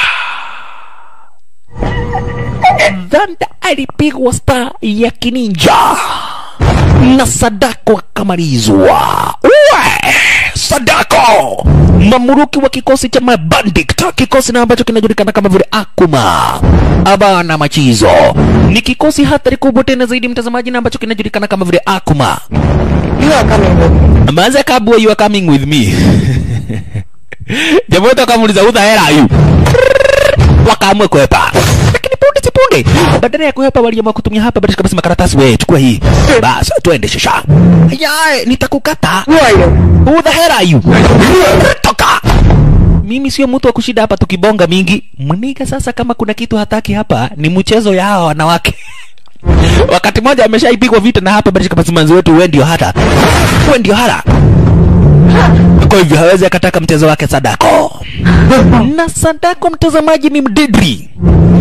dhanda alipigwa star ya kininja na sadako akamalizwa Uwe! sadako mamuruki wa kikosi cha mabandit kikosi na ambacho kinajulikana kama vile akuma abana machizo ni kikosi hatari kubwa tena zaidi mtazamaji na ambacho kinajulikana kama vile akuma You are coming with me. Manze kabwa you are coming with me. jamaa wetu akamuuliza who the hell are you wakaamua kuhepa lakini punde si punde badala ya kuhepa waliamua kutumia hapa badala kabisa makaratasi we chukua hii basi twende shasha ya nitakukata who the hell are you toka mimi sio mtu wa kushida hapa tukibonga mingi mniga sasa kama kuna kitu hataki hapa ni mchezo ya hawa wanawake wakati mmoja ameshaipigwa vita na hapa badala kabisa manzi wetu we ndio hata we ndio hata kwa hivyo hawezi akataka mchezo wake Sadako na Sadako mtazamaji ni mdidri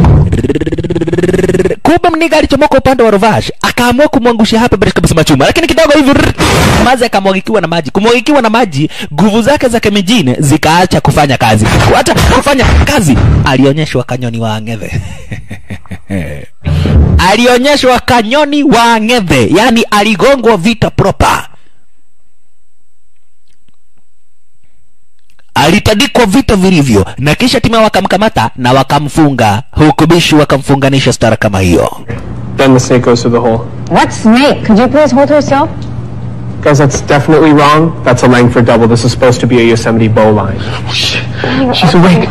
kumbe mniga alichomoka upande wa Rovash akaamua kumwangusha hapa bila kabisa machuma, lakini kidogo hivi rrr, mazi akamwagikiwa na maji. Kumwagikiwa na maji, nguvu zake za kemijini zikaacha kufanya kazi, kuacha kufanya kazi, alionyeshwa kanyoni wa ng'ethe alionyeshwa kanyoni wa ng'ethe, yani aligongwa vita proper. alitandikwa vita vilivyo na kisha timu wakamkamata na wakamfunga huku bishi wakamfunganisha stara kama hiyo Then the snake goes through the hole. What snake? Could you please hold herself? Guys, that's definitely wrong. That's a Langford double. This is supposed to be a Yosemite bow line. She's awake.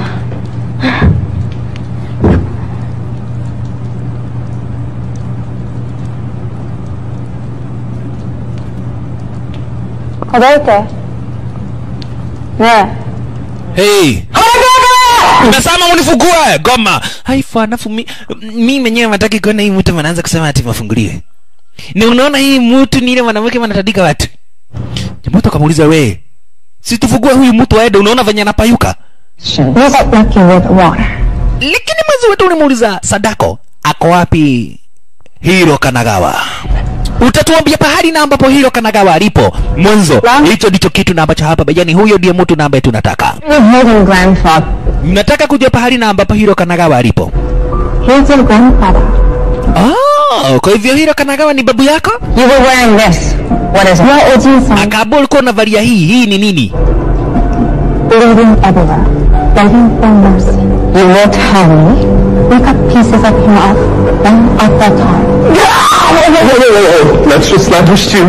Odete. There. hey. nasema unifugue goma haifa alafu mi, mi mwenyewe mataki kuona hii mtu wanaanza kusema ati mafunguliwe ni unaona hii mtu ni ile mwanamke wanatandika watu jamoto akamuuliza we si tufugue huyu mtu aende unaona venye anapayuka Was it lucky with water? lakini mwezi wetu ulimuuliza sadako ako wapi hiro kanagawa utatuambia pahali na ambapo hiro kanagawa alipo mwanzo hicho ndicho kitu na ambacho hapa yani huyo ndiye mtu na ambaye tunataka You're holding grandfather. mnataka kujua pahali na ambapo hiro kanagawa alipo He's your grandfather. oh, kwa hivyo hiro kanagawa ni babu yako You were wearing this. What is it? Your Oji-san. akaambua ulikuwa unavalia hii hii ni nini Bleeding everywhere. Begging for mercy. You will tell me. We cut pieces of him off, one at a time. Wait, wait, wait, wait, wait. Let's just let her stew.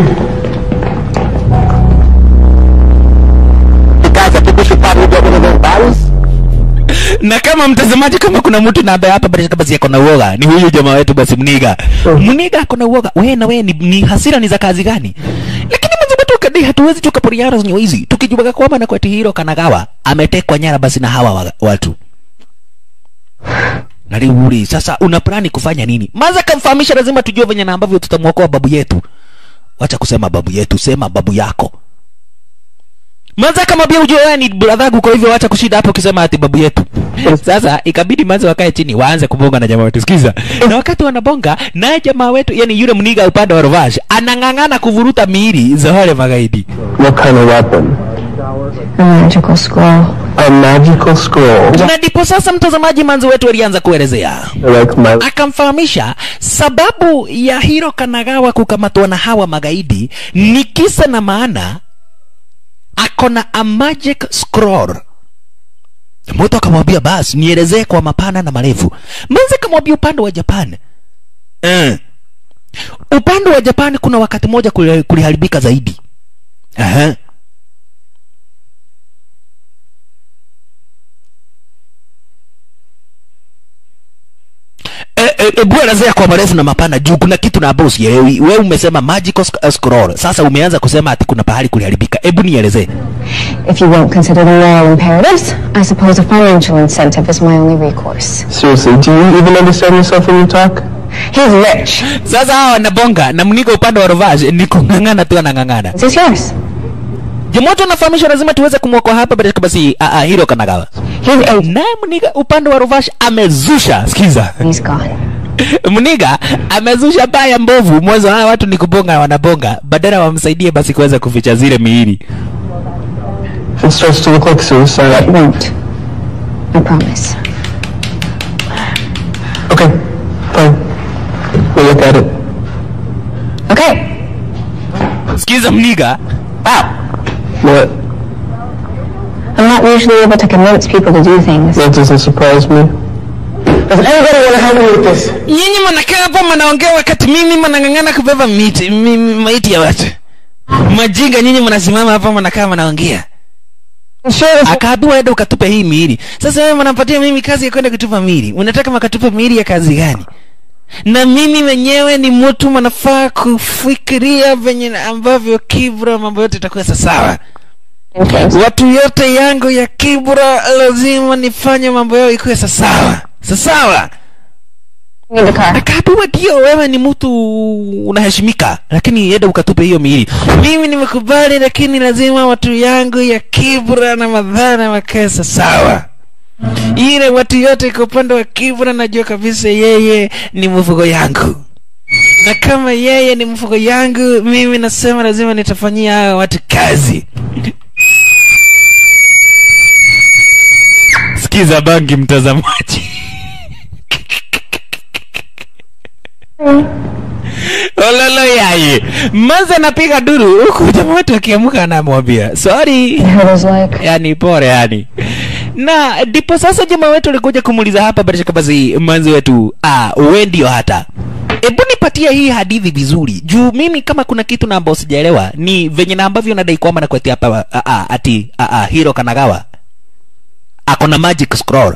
Guys, I think we should probably get rid of those bodies. na kama mtazamaji kama kuna mtu na ambaye hapa basi basi ako na uoga ni huyu jamaa wetu basi mniga mniga ako na uoga wewe na wewe ni, ni hasira ni za kazi gani lakini mzima tukadai hatuwezi tukaporiana zenye hizi tukijua kwamba na kwa hiro kanagawa ametekwa nyara basi na hawa wa, watu naliuli sasa una plani kufanya nini maza kamfahamisha lazima tujue venye na ambavyo tutamwokoa babu yetu wacha kusema babu yetu sema babu yako Manza kama pia ujue wewe ni bradhagu, kwa hivyo wacha kushida hapo ukisema ati babu yetu. Sasa ikabidi manza wakae chini waanze kubonga na jamaa wetu. Sikiza. Na wakati wanabonga naye jamaa wetu, yani yule mniga upande wa Rovash anang'ang'ana kuvuruta miili za wale magaidi. What kind of weapon? A magical scroll. A magical scroll. Na ndipo sasa mtazamaji manzi wetu alianza kuelezea. Like my Akamfahamisha sababu ya Hiro Kanagawa kukamatwa na hawa magaidi ni kisa na maana akona a magic scroll moto akamwambia basi nielezee kwa mapana na marefu manzi akamwambia upande wa japan eh. upande wa japan kuna wakati moja kuli- kuliharibika zaidi Aha. Eh, eh, Ebu elezea kwa marefu na mapana juu kuna kitu na ambao sielewi. Wewe umesema magical sc- uh, scroll, sasa umeanza kusema ati kuna pahali kuliharibika. Hebu nielezee. If you won't consider the moral imperatives, I suppose a financial incentive is my only recourse. seriously, do you even understand yourself when you talk? He's rich. Sasa hawa wanabonga na mniko upande wa Rovage ni kung'ang'ana tu anang'ang'ana. This is yours. Jamoto anafahamisha lazima tuweze kumwokoa hapa bila basi a a Hiro Kanagawa. He's eight. Naye mniga upande wa Rovage amezusha. Sikiza. He's gone. Mniga amezusha baya mbovu. Mwanzo hawa watu ni kubonga wanabonga, badala wamsaidie basi kuweza kuficha zile miili. If it starts to look like suicide, It won't. I promise. okay, fine. We'll look at it. Okay. Sikiza mniga. What? I'm not usually able to convince people to do things. That doesn't surprise me. Does anybody want to help me with this? nyinyi mnakaa hapa mnaongea wakati mimi mnang'ang'ana kubeba miti mi- mi- maiti ya watu majinga nyinyi mnasimama hapa mnakaa mnaongea Sure, this akaambiwa enda ukatupe hii miili sasa wewe mnapatia mimi kazi ya kwenda kutupa miili unataka makatupa miili ya kazi gani na mimi mwenyewe ni mtu manafaa kufikiria venye ambavyo kibra mambo yote itakuwa sawa things. watu yote yangu ya kibra lazima nifanye mambo yao ikuwe sasawa sasawa In the car. akaambiwa ndio wewe ni mtu unaheshimika lakini enda ukatupe hiyo miili mimi nimekubali lakini lazima watu yangu ya kibra na madhana wakae sawa ile watu yote kwa upande wa kibra najua kabisa yeye ni mfugo yangu na kama yeye ni mfugo yangu mimi nasema lazima nitafanyia hawa watu kazi sikiza bangi mtazamaji ololo yaye maza napiga duru huku jamaa wetu akiamka anamwambia sorry It was like, yani pore yani na ndipo sasa jamaa wetu alikuja kumuuliza hapa barishaka basi manzi wetu ah, we ndio hata hebu nipatie hii hadithi vizuri juu mimi kama kuna kitu na ambao sijaelewa ni venye na ambavyo nadai kwamba nakwetia hapa ah, ah, ati ah, ah, hiro kanagawa ako na magic scroll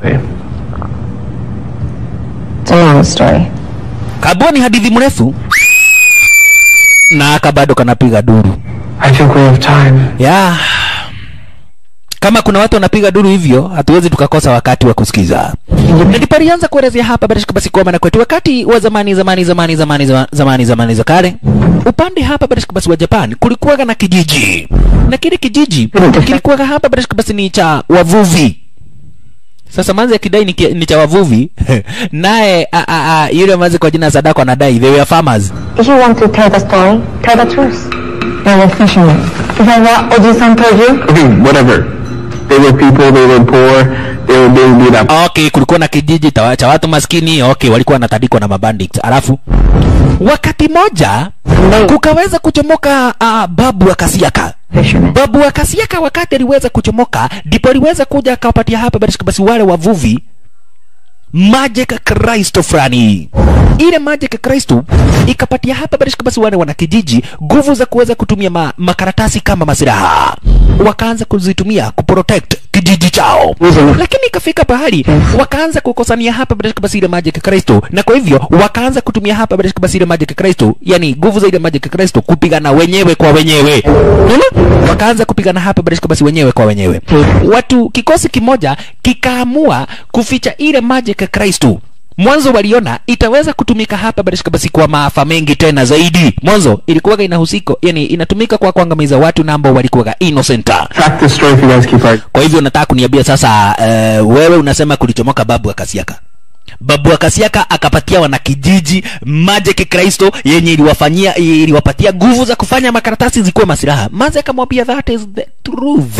it's a long story. kabua ni hadithi mrefu na aka bado kanapiga duru I think we have time. ya kama kuna watu wanapiga duru hivyo hatuwezi tukakosa wakati wa kusikiza na ndipo alianza kuelezea hapa bila shaka basi kwamba na kwetu wakati wa zamani zamani zamani zamani zama- zamani zamani za kale upande hapa bila shaka basi wa Japan kulikuwaga na kijiji na kile kijiji kilikuwaga hapa bila shaka basi ni cha wavuvi sasa manzi akidai ni, ki- ni cha wavuvi naye a- a- a, yule manzi kwa jina Sadako anadai they were farmers If you want to tell the story, tell the truth. They were fishermen. Is that what Oji-san told you? Okay, whatever. They were people, they were poor, they were being beat up. okay kulikuwa na kijiji ta- cha watu maskini okay walikuwa wanatandikwa na mabandits alafu wakati moja kukaweza kuchomoka uh, babu wa kasiaka Fishermen. babu wa kasiaka wakati aliweza kuchomoka ndipo aliweza kuja akawapatia hapa basi basi wale wavuvi magic kristo fulani ile magic kristo ikapatia hapa basi basi wale wanakijiji nguvu za kuweza kutumia ma, makaratasi kama masilaha wakaanza kuzitumia kuprotect kijiji chao lakini ikafika pahali wakaanza kukosania hapa basi basi ile magic kristo na kwa hivyo wakaanza kutumia hapa basi basi ile magic kristo yani nguvu za ile magic kristo kupigana wenyewe kwa wenyewe Unaona? wakaanza kupigana hapa basi basi wenyewe kwa wenyewe watu kikosi kimoja kikaamua kuficha ile magic kristo mwanzo waliona itaweza kutumika hapa basi basi kwa maafa mengi tena zaidi mwanzo ilikuwaga inahusiko yani inatumika kwa kuangamiza watu na ambao walikuwaga innocent Track this story if you guys keep arguing. kwa hivyo nataka kuniambia sasa uh, wewe unasema kulichomoka babu wa kasiaka babu wa kasiaka akapatia wanakijiji magic kristo yenye iliwafanyia iliwapatia nguvu za kufanya makaratasi zikuwe masilaha maze akamwambia that is the truth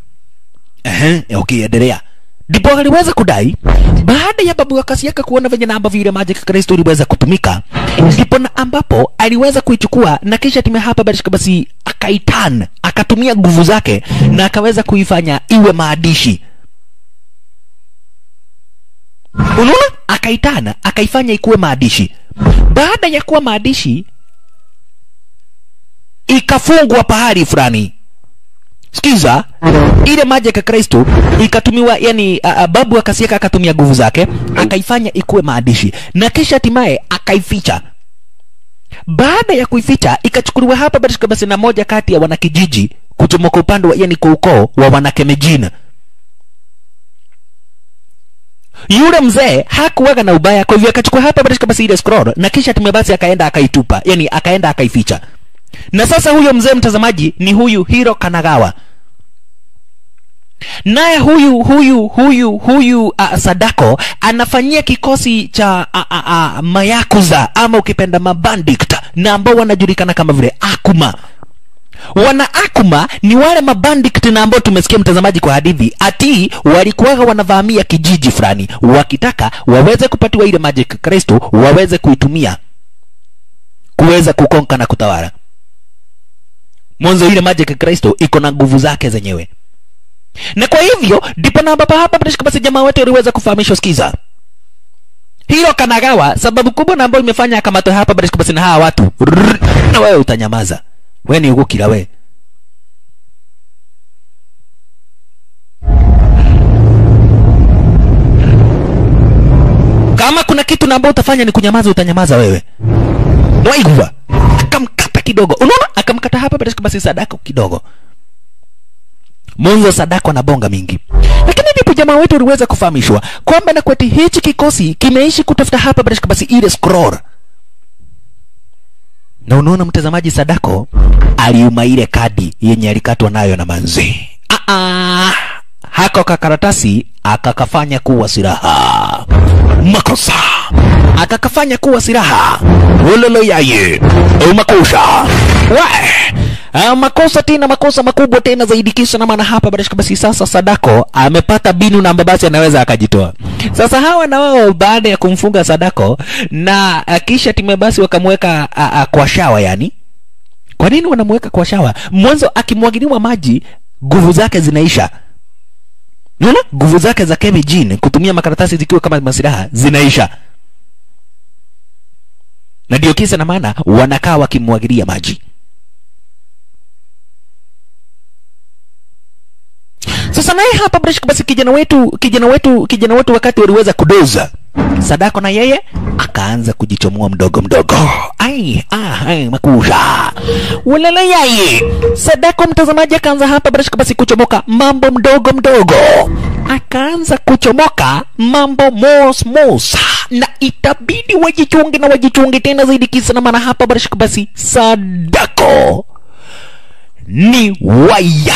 Ehe, okay endelea ndipo aliweza kudai baada ya babu wa kasiaka kuona venye na ambavyo ile magic kristo iliweza kutumika ndipo na ambapo aliweza kuichukua na kisha time hapa basi basi akaitan akatumia nguvu zake na akaweza kuifanya iwe maandishi unaona akaitana akaifanya ikuwe maandishi baada ya kuwa maandishi ikafungwa pahali fulani sikiza ile magic ya kristo ikatumiwa yani a, a, babu akasiaka akatumia nguvu zake akaifanya ikuwe maandishi na kisha hatimaye akaificha baada ya kuificha ikachukuliwa hapa basi basi na moja kati ya wanakijiji kuchomoka upande wa yani kwa ukoo wa wanakemejina yule mzee hakuwaga na ubaya kwa hivyo akachukua hapa basi basi ile scroll na kisha tume basi akaenda akaitupa yani akaenda akaificha na sasa huyo mzee mtazamaji ni huyu hiro kanagawa naye huyu huyu huyu huyu uh, sadako anafanyia kikosi cha uh, uh, uh, mayakuza ama ukipenda mabandit na ambao wanajulikana kama vile akuma wana akuma ni wale mabandit na ambao tumesikia mtazamaji kwa hadithi ati walikuwaga wanavamia kijiji fulani wakitaka waweze kupatiwa ile magic kristo waweze kuitumia kuweza kukonka na kutawala mwanzo ile magic kristo iko na nguvu zake zenyewe na kwa hivyo ndipo na baba hapa bila shaka basi jamaa wetu aliweza kufahamishwa skiza hilo kanagawa sababu kubwa na ambayo imefanya akamatwe hapa bila shaka basi na hawa watu Rrrr, na wewe utanyamaza we ni ugukira we ama kuna kitu na ambao utafanya ni kunyamaza utanyamaza wewe mwaigua akamkata kidogo unaona akamkata hapa bila shaka basi sadako kidogo mwanzo sadako na bonga mingi lakini ndipo jamaa wetu aliweza kufahamishwa kwamba na kweti hichi kikosi kimeishi kutafuta hapa bila shaka basi ile scroll na unaona mtazamaji sadako aliuma ile kadi yenye alikatwa nayo na manzi Aa, hako kakaratasi akakafanya kuwa silaha makosa akakafanya kuwa silaha ulolo yaye makosa we Ah, makosa tena makosa makubwa tena zaidi kisa na maana hapa barashika basi sasa sadako amepata binu na basi anaweza akajitoa sasa hawa na wao baada ya kumfunga sadako na ah, kisha time basi wakamweka ah, ah, kwa shawa yani kwa nini wanamweka kwa shawa mwanzo akimwagiliwa maji nguvu zake zinaisha Unaona? Nguvu zake za Kevin Jean kutumia makaratasi zikiwa kama masilaha zinaisha. Na ndio kisa na maana wanakaa wakimwagilia maji. Sasa naye hapa Brashik, basi kijana wetu kijana wetu kijana wetu wakati waliweza kudoza Sadako na yeye akaanza kujichomoa mdogo mdogo. Ai, ah, ai, makusha. Walala yeye. Sadako mtazamaji akaanza hapa Brashik, basi kuchomoka mambo mdogo mdogo. Akaanza kuchomoka mambo mos mos. Na itabidi wajichunge na wajichunge tena zaidi kisa na maana hapa Brashik, basi Sadako ni waya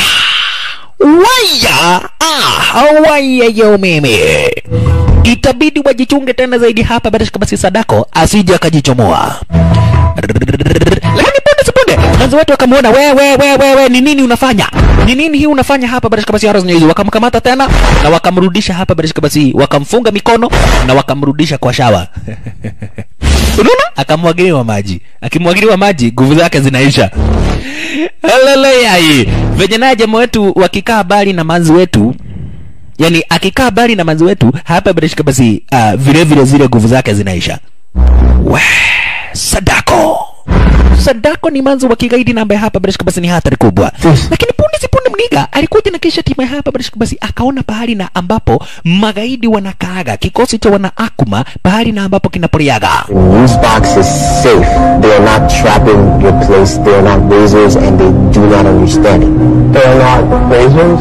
waya ah, waya ya umeme itabidi wajichunge tena zaidi hapa badashika basi sadako asije akajichomoa lakini punde sipunde mwanzo wetu wakamwona we we we we we ni nini unafanya ni nini hii unafanya hapa badashika basi haras hizo wakamkamata tena na wakamrudisha hapa badashika basi wakamfunga mikono na wakamrudisha kwa shawa unaona akamwagiliwa maji akimwagiliwa maji nguvu zake zinaisha Haleluya. Venye naye jamaa wetu wakikaa bali na manzi wetu yani akikaa bali na manzi wetu hapa bila shaka basi uh, vile vile zile nguvu zake zinaisha. We, Sadako. Sadako ni manzi wa kigaidi na ambaye hapa bila shaka basi ni hatari kubwa. Lakini punde si punde mniga alikuja na kisha timu hapa bila shaka basi akaona pahali na ambapo magaidi wanakaaga kikosi cha wana Akuma pahali na ambapo kinapoleaga. These boxes safe. They are not trapping your place. They are not razors, and they do not understand it. They are not razors.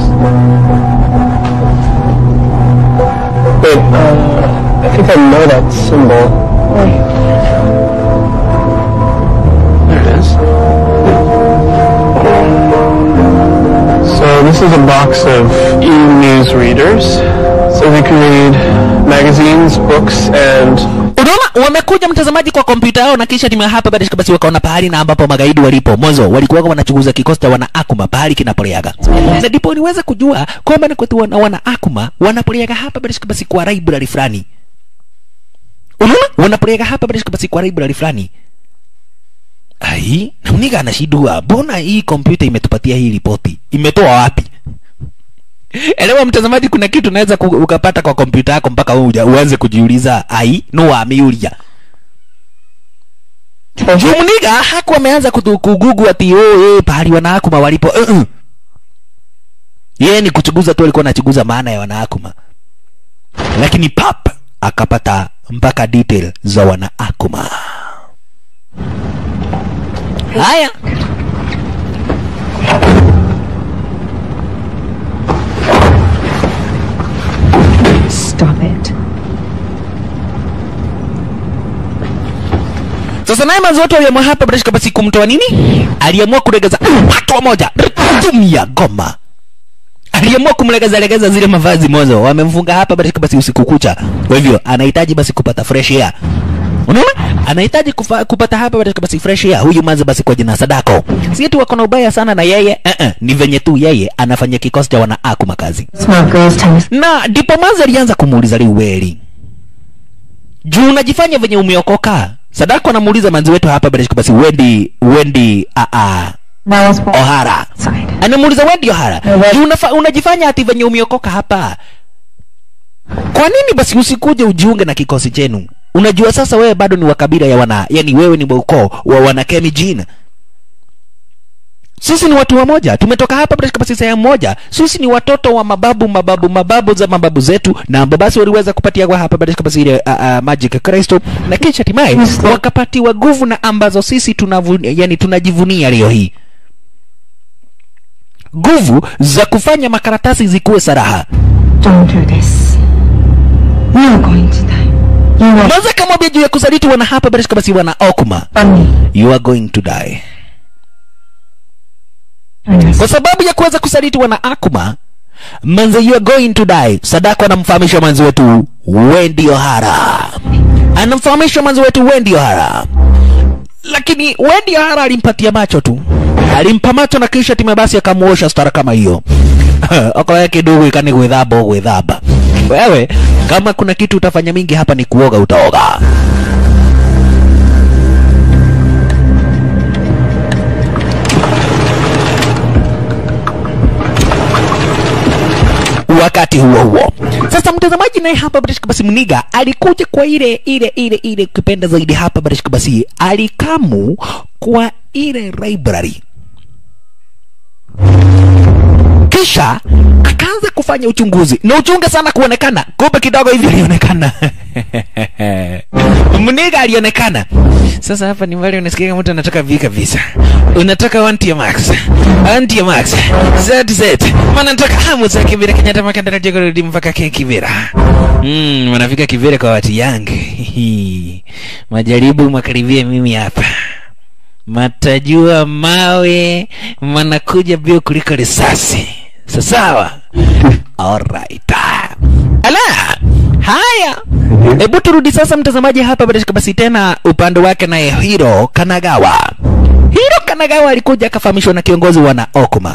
Wait, uh, I think I know that symbol. There it is. So this is a box of e-news readers. So they can read magazines, books, and unaona wamekuja mtazamaji kwa kompyuta yao na kisha timu ya hapa baada basi wakaona pahali na ambapo magaidi walipo mwanzo walikuwa wanachunguza kikosi cha wana akuma pahali kinapoleaga na ndipo niweza kujua kwamba ni kwetu wana, wana akuma wanapoleaga hapa baada basi kwa library fulani unaona wanapoleaga hapa baada basi kwa library fulani ai na mniga anashindwa mbona hii kompyuta imetupatia hii ripoti imetoa wapi elewa mtazamaji kuna kitu unaweza ku- ukapata kwa kompyuta yako mpaka uja uanze kujiuliza ai no wamiulia jumniga haku ameanza kutu- kugugu ati oh, eh, pahali wanaakuma walipo uh -uh. yeye ni kuchunguza tu alikuwa anachunguza maana ya wanaakuma lakini pap akapata mpaka detail za wanaakuma haya Stop it. sasa naye manzi wote waliamua hapa bila shaka basi kumtoa nini aliamua kulegeza hatua moja tumia goma aliamua kumlegeza legeza zile mavazi mwanzo wamemfunga hapa bila shaka basi usiku kucha kwa hivyo anahitaji basi kupata fresh air unaona anahitaji kufa, kupata hapa bila shaka basi fresh air huyu manzi basi kwa jina sadako si eti wako na ubaya sana na yeye uh -uh, ni venye tu yeye anafanya kikosi cha wana akuma kazi Smart girls tell me na ndipo manzi alianza kumuuliza liweli juu unajifanya venye umeokoka sadako anamuuliza manzi wetu hapa bila shaka basi wendi wendi a a now it's for ohara side. anamuuliza wendi ohara Ewe. juu unafa, unajifanya ati venye umeokoka hapa kwa nini basi usikuje ujiunge na kikosi chenu unajua sasa wewe bado ni wa kabila ya wana yani wewe ni wa ukoo wa wana Kemi Jin sisi ni watu wamoja tumetoka hapa bila basi sehemu moja sisi ni watoto wa mababu mababu mababu za mababu zetu na ambao basi waliweza kupatiwa hapa bila basi ile uh, uh, magic crystal na kisha hatimaye wakapatiwa nguvu na ambazo sisi tunavu, yani tunajivunia leo hii nguvu za kufanya makaratasi zikuwe saraha Don't do this. You are going to die. You are Mwanza kamwambia juu ya kusaliti wana hapa bila basi wana okuma from me. you are going to die Join us. kwa sababu ya kuweza kusaliti wana akuma manze you are going to die sadako anamfahamisha mwanzi wetu wendi ohara anamfahamisha mwanzi wetu wendi ohara lakini wendi ohara alimpatia macho tu alimpa macho na kisha time basi akamuosha stara kama hiyo okoya kidogo ikani gwithamba gwithamba wewe kama kuna kitu utafanya mingi hapa ni kuoga utaoga wakati huo huo sasa mtazamaji naye hapa barishika basi mniga alikuja kwa ile ile ile ile kipenda zaidi hapa barishika basi alikamu kwa ile library kisha akaanza kufanya uchunguzi na uchunge sana kuonekana kumbe kidogo hivi alionekana mniga alionekana sasa hapa ni mbali unasikia mtu anataka vi kabisa unataka wanti max anti ya max zz maana nataka hamu za kibira kenyatta makanda na kurudi mpaka ke kibira mm, wanafika kibira kwa watu yangu majaribu makaribia mimi hapa matajua mawe manakuja bio kuliko risasi sasawa alright ala haya hebu turudi sasa mtazamaji hapa badashika basi tena upande wake naye hiro kanagawa hiro kanagawa alikuja akafahamishwa na kiongozi wana okuma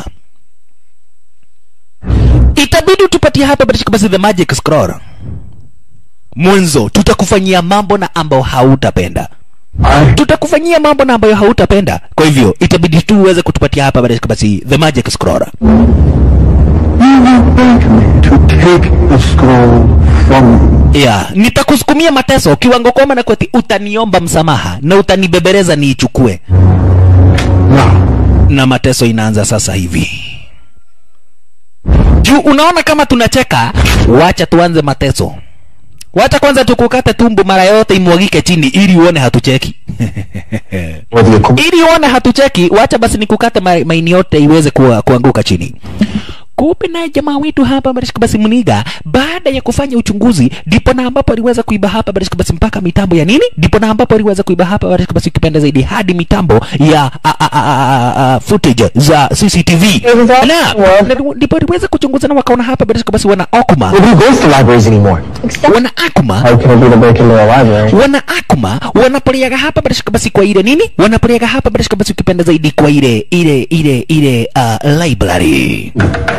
itabidi tupatie hapa badashika basi the magic scroll mwanzo tutakufanyia mambo na ambao hautapenda tutakufanyia mambo na ambayo hautapenda kwa hivyo itabidi tu uweze kutupatia hapa baadaye basi the magic scroll To take the scroll from me. yeah nitakusukumia mateso kiwango kwamba na kweti utaniomba msamaha na utanibebereza niichukue Now, na mateso inaanza sasa hivi juu unaona kama tunacheka wacha tuanze mateso wacha kwanza tukukate tumbo mara yote imwagike chini ili uone hatucheki whether you're com- ili uone hatucheki wacha basi nikukate ma- maini yote iweze kuwa, kuanguka chini kumbe naye jamaa wetu hapa barishika basi mniga baada ya kufanya uchunguzi ndipo na ambapo aliweza kuiba hapa barishika basi mpaka mitambo ya nini ndipo na ambapo aliweza kuiba hapa barishika basi ukipenda zaidi hadi mitambo ya a, a, a, a, a, footage za cctv na na ndipo aliweza kuchunguza na wakaona hapa barishika basi wana okuma Nobody goes to libraries anymore. wana akuma how can it be to break into a library? wana akuma wanapoleaga hapa barishika basi kwa ile nini wanapoleaga hapa barishika basi ukipenda zaidi kwa ile ile ile ile uh, library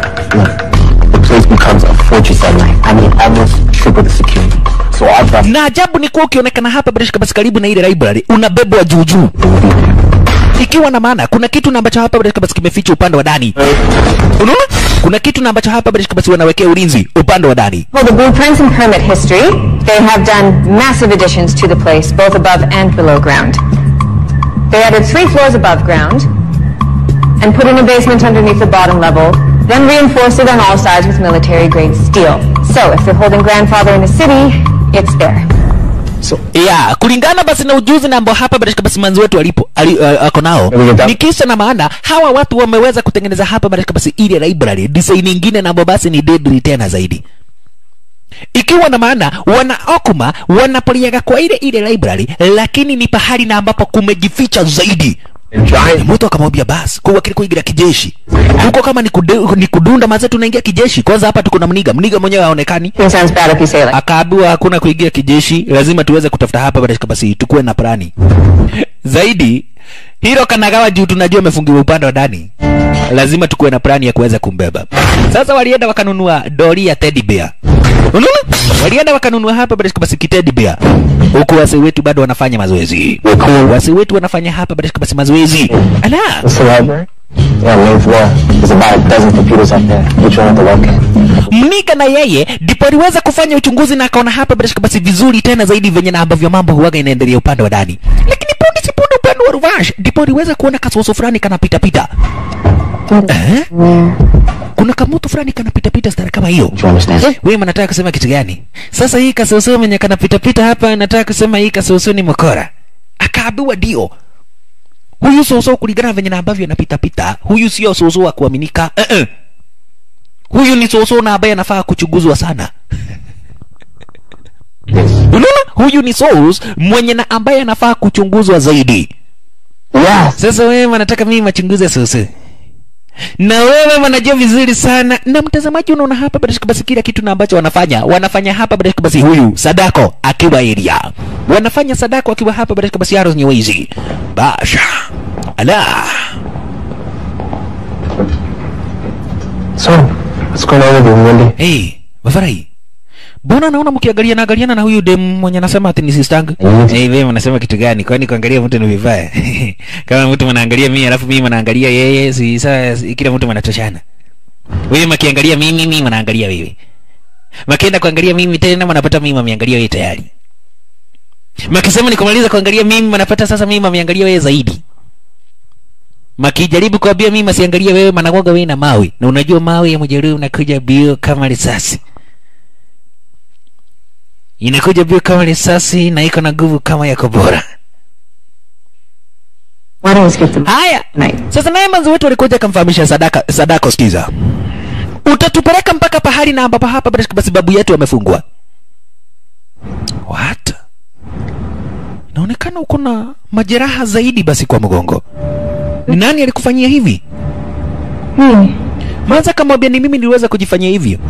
The place becomes a fortress at night. I mean, almost triple the security. So our job na ajabu ni kuwa ukionekana hapa barishika basi karibu na ile library unabebwa juu juu ikiwa na maana kuna kitu na ambacho hapa barishika basi kimeficha upande wa ndani unaona kuna kitu na ambacho hapa barishika basi wanawekea ulinzi upande wa ndani For the blueprints and permit history, they have done massive additions to the place, both above and below ground. They added three floors above ground and put in a basement underneath the bottom level, then reinforced it on all sides with military grade steel. So if they're holding grandfather in the city, it's there. So ya kulingana basi na ujuzi na ambao hapa barishika basi manzi wetu alipo ali, uh, ako nao ni kisa na maana hawa watu wameweza kutengeneza hapa barishika basi ile library design nyingine na ambao basi ni deadly tena zaidi ikiwa na maana wana okuma wanapoliaga kwa ile ile library lakini ni pahali na ambapo kumejificha zaidi giant mtu akamwambia basi kuwa kile kuigira kijeshi huko kama ni, kude, ni kudunda maze tunaingia kijeshi kwanza hapa tuko na mniga mniga mwenyewe haonekani It sounds bad if you say it like akaambiwa hakuna kuingia kijeshi lazima tuweze kutafuta hapa basi basi tukuwe na plani zaidi hilo kanagawa juu tunajua amefungiwa upande wa ndani lazima tukuwe na plani ya kuweza kumbeba sasa walienda wakanunua doli ya teddy bear unaona walienda wakanunua hapa basi basi kiteddy bear huku wasi wetu bado wanafanya mazoezi wasi wetu wanafanya hapa basi basi mazoezi ala It's the library? yeah, main floor. There's about a dozen computers up there. Which one have to locate? mnika na yeye ndipo aliweza kufanya uchunguzi na akaona hapa bila shaka basi vizuri tena zaidi venye na ambavyo mambo huwaga inaendelea upande wa ndani lakini punde si punde upande wa Ruvash ndipo aliweza kuona kasoso fulani kanapita pita. Eh? Kuna kamutu fulani kanapita pita stara kama hiyo. Do you understand? Eh, wewe mnataka kusema kitu gani? Sasa hii kasoso mwenye kanapita pita hapa nataka kusema hii kasoso ni mkora. Akaambiwa ndio. Huyu soso kulingana na venye na ambavyo anapita pita, huyu sio soso wa kuaminika. Eh -eh. Huyu ni soso na ambaye anafaa kuchunguzwa sana. Unaona? Huyu ni source mwenye na ambaye anafaa kuchunguzwa zaidi. Yes. Sasa wewe wanataka mimi machunguze source. Na wewe wanajua vizuri sana na mtazamaji unaona hapa basi basi kila kitu na ambacho wanafanya wanafanya hapa basi basi huyu Sadako akiwa area wanafanya Sadako akiwa hapa basi basi Arrows Nyewezi basha ala So, what's going on with you, Wendy? hey Mafarai Mbona naona mkiangalia na angaliana na huyu dem mwenye anasema ati ni sistangu? Mm. Eh, wewe unasema kitu gani? Kwani kuangalia mtu ni vibaya? Kama mtu mnaangalia mimi alafu mimi mnaangalia yeye, si saa kila mtu mnatoshana. Wewe mkiangalia mimi, mimi mnaangalia wewe. Makienda kuangalia mimi tena mnapata mimi mmeangalia wewe tayari. Makisema nikumaliza kuangalia mimi mnapata sasa mimi mmeangalia wewe zaidi. Makijaribu kuambia mimi masiangalie wewe managoga wewe na mawe. Na unajua mawe ya mjeruhi unakuja bio kama risasi. Inakuja bio kama risasi na iko na nguvu kama ya kobora. Why don't we skip the Haya. night? Sasa naye manzi wetu alikuja akamfahamisha Sadaka Sadako, sikiza. Utatupeleka mpaka pahali na ambapo hapa basi basi babu yetu amefungwa. What? Inaonekana uko na majeraha zaidi basi kwa mgongo. Ni nani alikufanyia hivi? Hmm. Manza kamwambia ni mimi niliweza kujifanyia hivyo.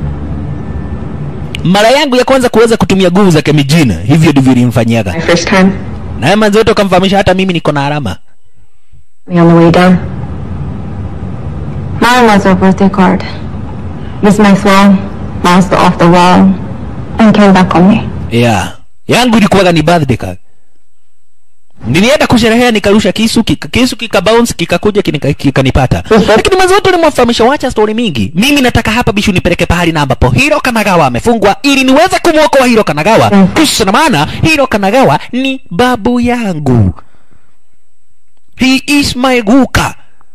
Mara yangu ya kwanza kuweza kutumia nguvu za kemijina, hivyo ndivyo nilimfanyiaga. My first time, Naye manzi wetu akamfahamisha hata mimi niko na alama. me on the way down. Mine was a birthday card. Miss my throne, bounced off the wall, and came back on me. Yeah. Yangu ilikuwaga ni birthday card. Nilienda kusherehea nikarusha kisu kika, kisu kika bounce kikakuja kinika- kikanipata. Lakini mwanzo wote ulimwafahamisha wacha story mingi. Mimi nataka hapa bishu nipeleke pahali na ambapo Hiro Kanagawa amefungwa ili niweze kumwokoa Hiro Kanagawa. Mm. Kisha na maana Hiro Kanagawa ni babu yangu. He is my guka.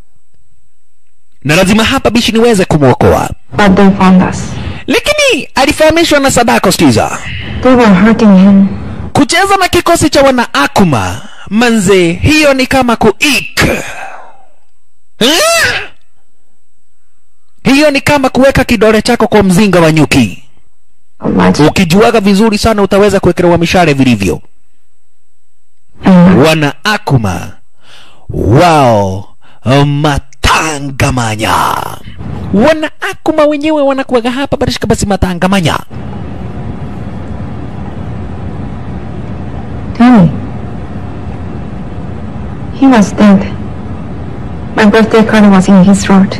Na lazima hapa bishi niweze kumwokoa. But they found us. Lakini alifahamishwa na Sadako Skiza. They were hurting him. kucheza na kikosi cha wana Akuma manze, hiyo ni kama kuik Eh? hiyo ni kama kuweka kidole chako kwa mzinga wa nyuki. Much. Ukijuaga vizuri sana utaweza kuwekelewa mishale vilivyo. And Wana Akuma wao matangamanya, wana Akuma wenyewe wanakuwaga hapa barishika basi matangamanya. tell me. He was dead. My birthday card was in his throat.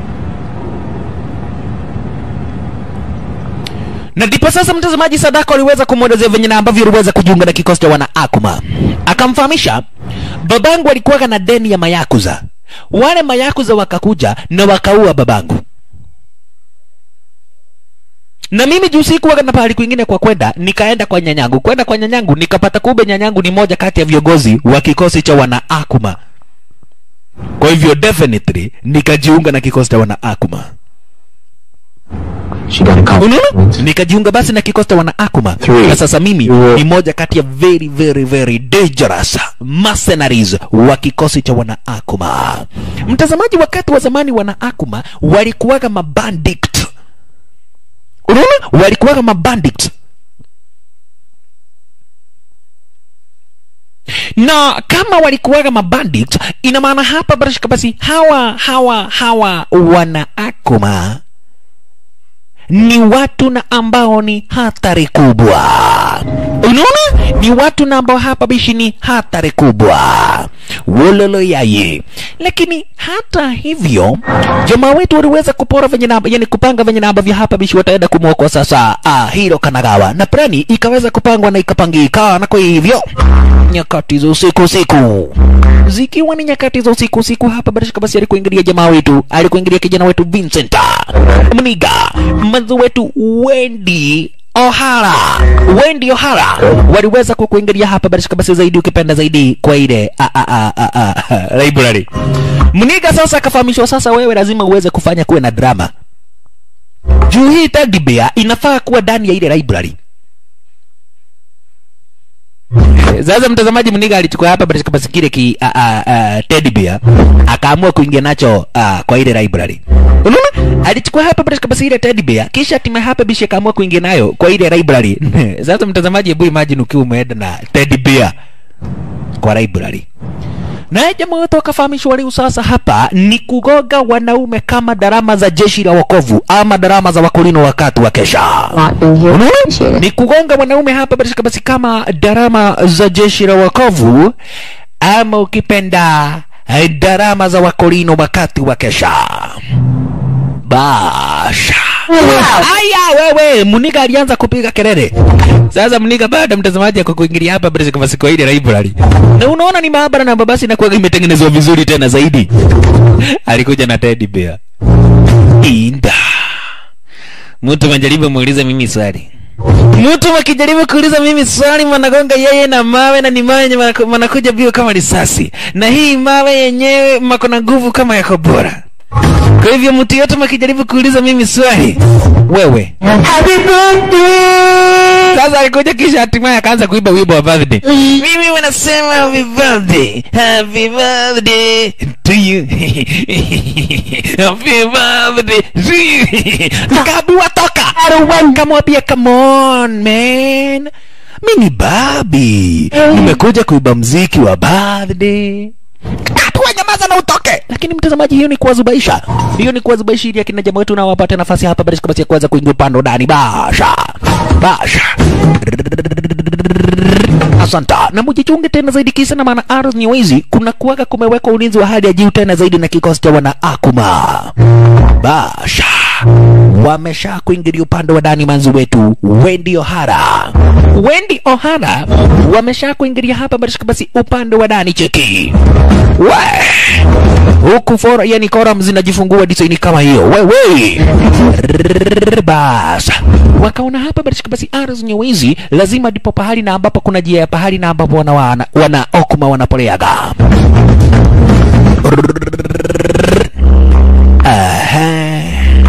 na ndipo sasa mtazamaji Sadako aliweza kumwelezea venye na ambavyo aliweza kujiunga na kikosi cha wana Akuma. Akamfahamisha babangu alikuwaga na deni ya mayakuza, wale mayakuza wakakuja na wakaua babangu, na mimi juu sikuwaga na pahali kwingine kwa kwenda, nikaenda kwa nyanyangu. Kwenda kwa nyanyangu nikapata kumbe nyanyangu ni moja kati ya viongozi wa kikosi cha wana Akuma. Kwa hivyo definitely nikajiunga na kikosi cha wana Akuma. She got a couple. unaona nikajiunga basi na kikosi cha wana Akuma Three. na sasa mimi You- ni moja kati ya very very very dangerous mercenaries wa kikosi cha wana Akuma mtazamaji wakati wa zamani wana Akuma walikuwaga mabandit unaona walikuwaga mabandit na kama walikuwaga mabandit ina maana hapa barashika basi hawa hawa hawa wana Akuma ni watu na ambao ni hatari kubwa. Unaona, ni watu na ambao hapa bishi ni hatari kubwa, wololo yaye. Lakini hata hivyo, jamaa wetu waliweza kupora venye na yani kupanga venye na ambavyo hapa bishi wataenda kumwokoa sasa ah, Hiro Kanagawa, na plani ikaweza kupangwa na ikapangika, na kwa hivyo nyakati za usiku usiku zikiwa ni nyakati za usiku usiku hapa barashika basi alikuingilia jamaa wetu alikuingilia kijana wetu Vincent Mniga mmanzi wetu Wendy O'Hara, Wendy O'Hara waliweza kukuingilia hapa basi basi zaidi ukipenda zaidi kwa ile a, a, a, a, a, a, library. Mniga sasa akafahamishwa, sasa wewe lazima uweze kufanya kuwe na drama juu hii teddy bear inafaa kuwa ndani ya ile library. Sasa mtazamaji, Mniga alichukua hapa basi basi kile ki a, a, a, teddy bear akaamua kuingia nacho a, kwa ile library. Unaona? Alichukua hapa basi basi ile teddy bear kisha hatimaye hapa bishi akaamua kuingia nayo kwa ile library. Sasa mtazamaji, hebu imagine ukiwa umeenda na teddy bear kwa library. Naye jamaa wetu akafahamishwa leo sasa hapa ni kugoga wanaume kama darama za jeshi la wokovu ama darama za wakolino wakati wa kesha. Not being here. Unaona? Appreciate it. Ni kugonga wanaume hapa basi basi kama darama za jeshi la wokovu ama ukipenda eh, darama za wakolino wakati wa kesha. Basha. Aya wewe, Muniga alianza kupiga kelele. Sasa Muniga baada mtazamaji ako kuingilia hapa basi kama siku ile library. Na unaona ni maabara na babasi na kwa imetengenezwa vizuri tena zaidi. Alikuja na teddy bear. Inda. Mtu majaribu muulize mimi swali. Mtu akijaribu kuuliza mimi swali managonga yeye na mawe na ni mawe yenye manaku- manakuja bio kama risasi. Na hii mawe yenyewe mako na nguvu kama ya kobora. Kwa hivyo mtu yote makijaribu kuuliza mimi swali, wewe sasa alikuja kisha hatimaye akaanza kuimba wimbo wa birthday. Mimi wanasema happy birthday, happy birthday to you. happy birthday to you. Akaambiwa toka. Kamwambia come on man. Mimi ni babi. Nimekuja kuiba mziki wa birthday. Hatua nyamaza na utoke. Lakini mtazamaji, hiyo ni kuwazubaisha, hiyo ni kuwazubaisha ili akina jamaa wetu nao wapate nafasi hapa basi kabisa ya kuweza kuingia upande wa ndani. Basha basha, asanta na mujichunge tena zaidi, kisa na maana Ars Nyewezi kuna kuwaga kumewekwa ulinzi wa hali ya juu tena zaidi na kikosi cha wana Akuma. Basha wamesha kuingilia upande wa ndani manzi wetu Wendy O'Hara. Wendy O'Hara wamesha kuingilia hapa basi basi upande wa ndani cheki. We huku fora yani koram zinajifungua design kama hiyo wewe Rrrr, bas wakaona hapa basi basi Ars Nyewezi lazima ndipo pahali na ambapo kuna jia ya pahali na ambapo wana, wana, wana okuma wanapoleaga Aha.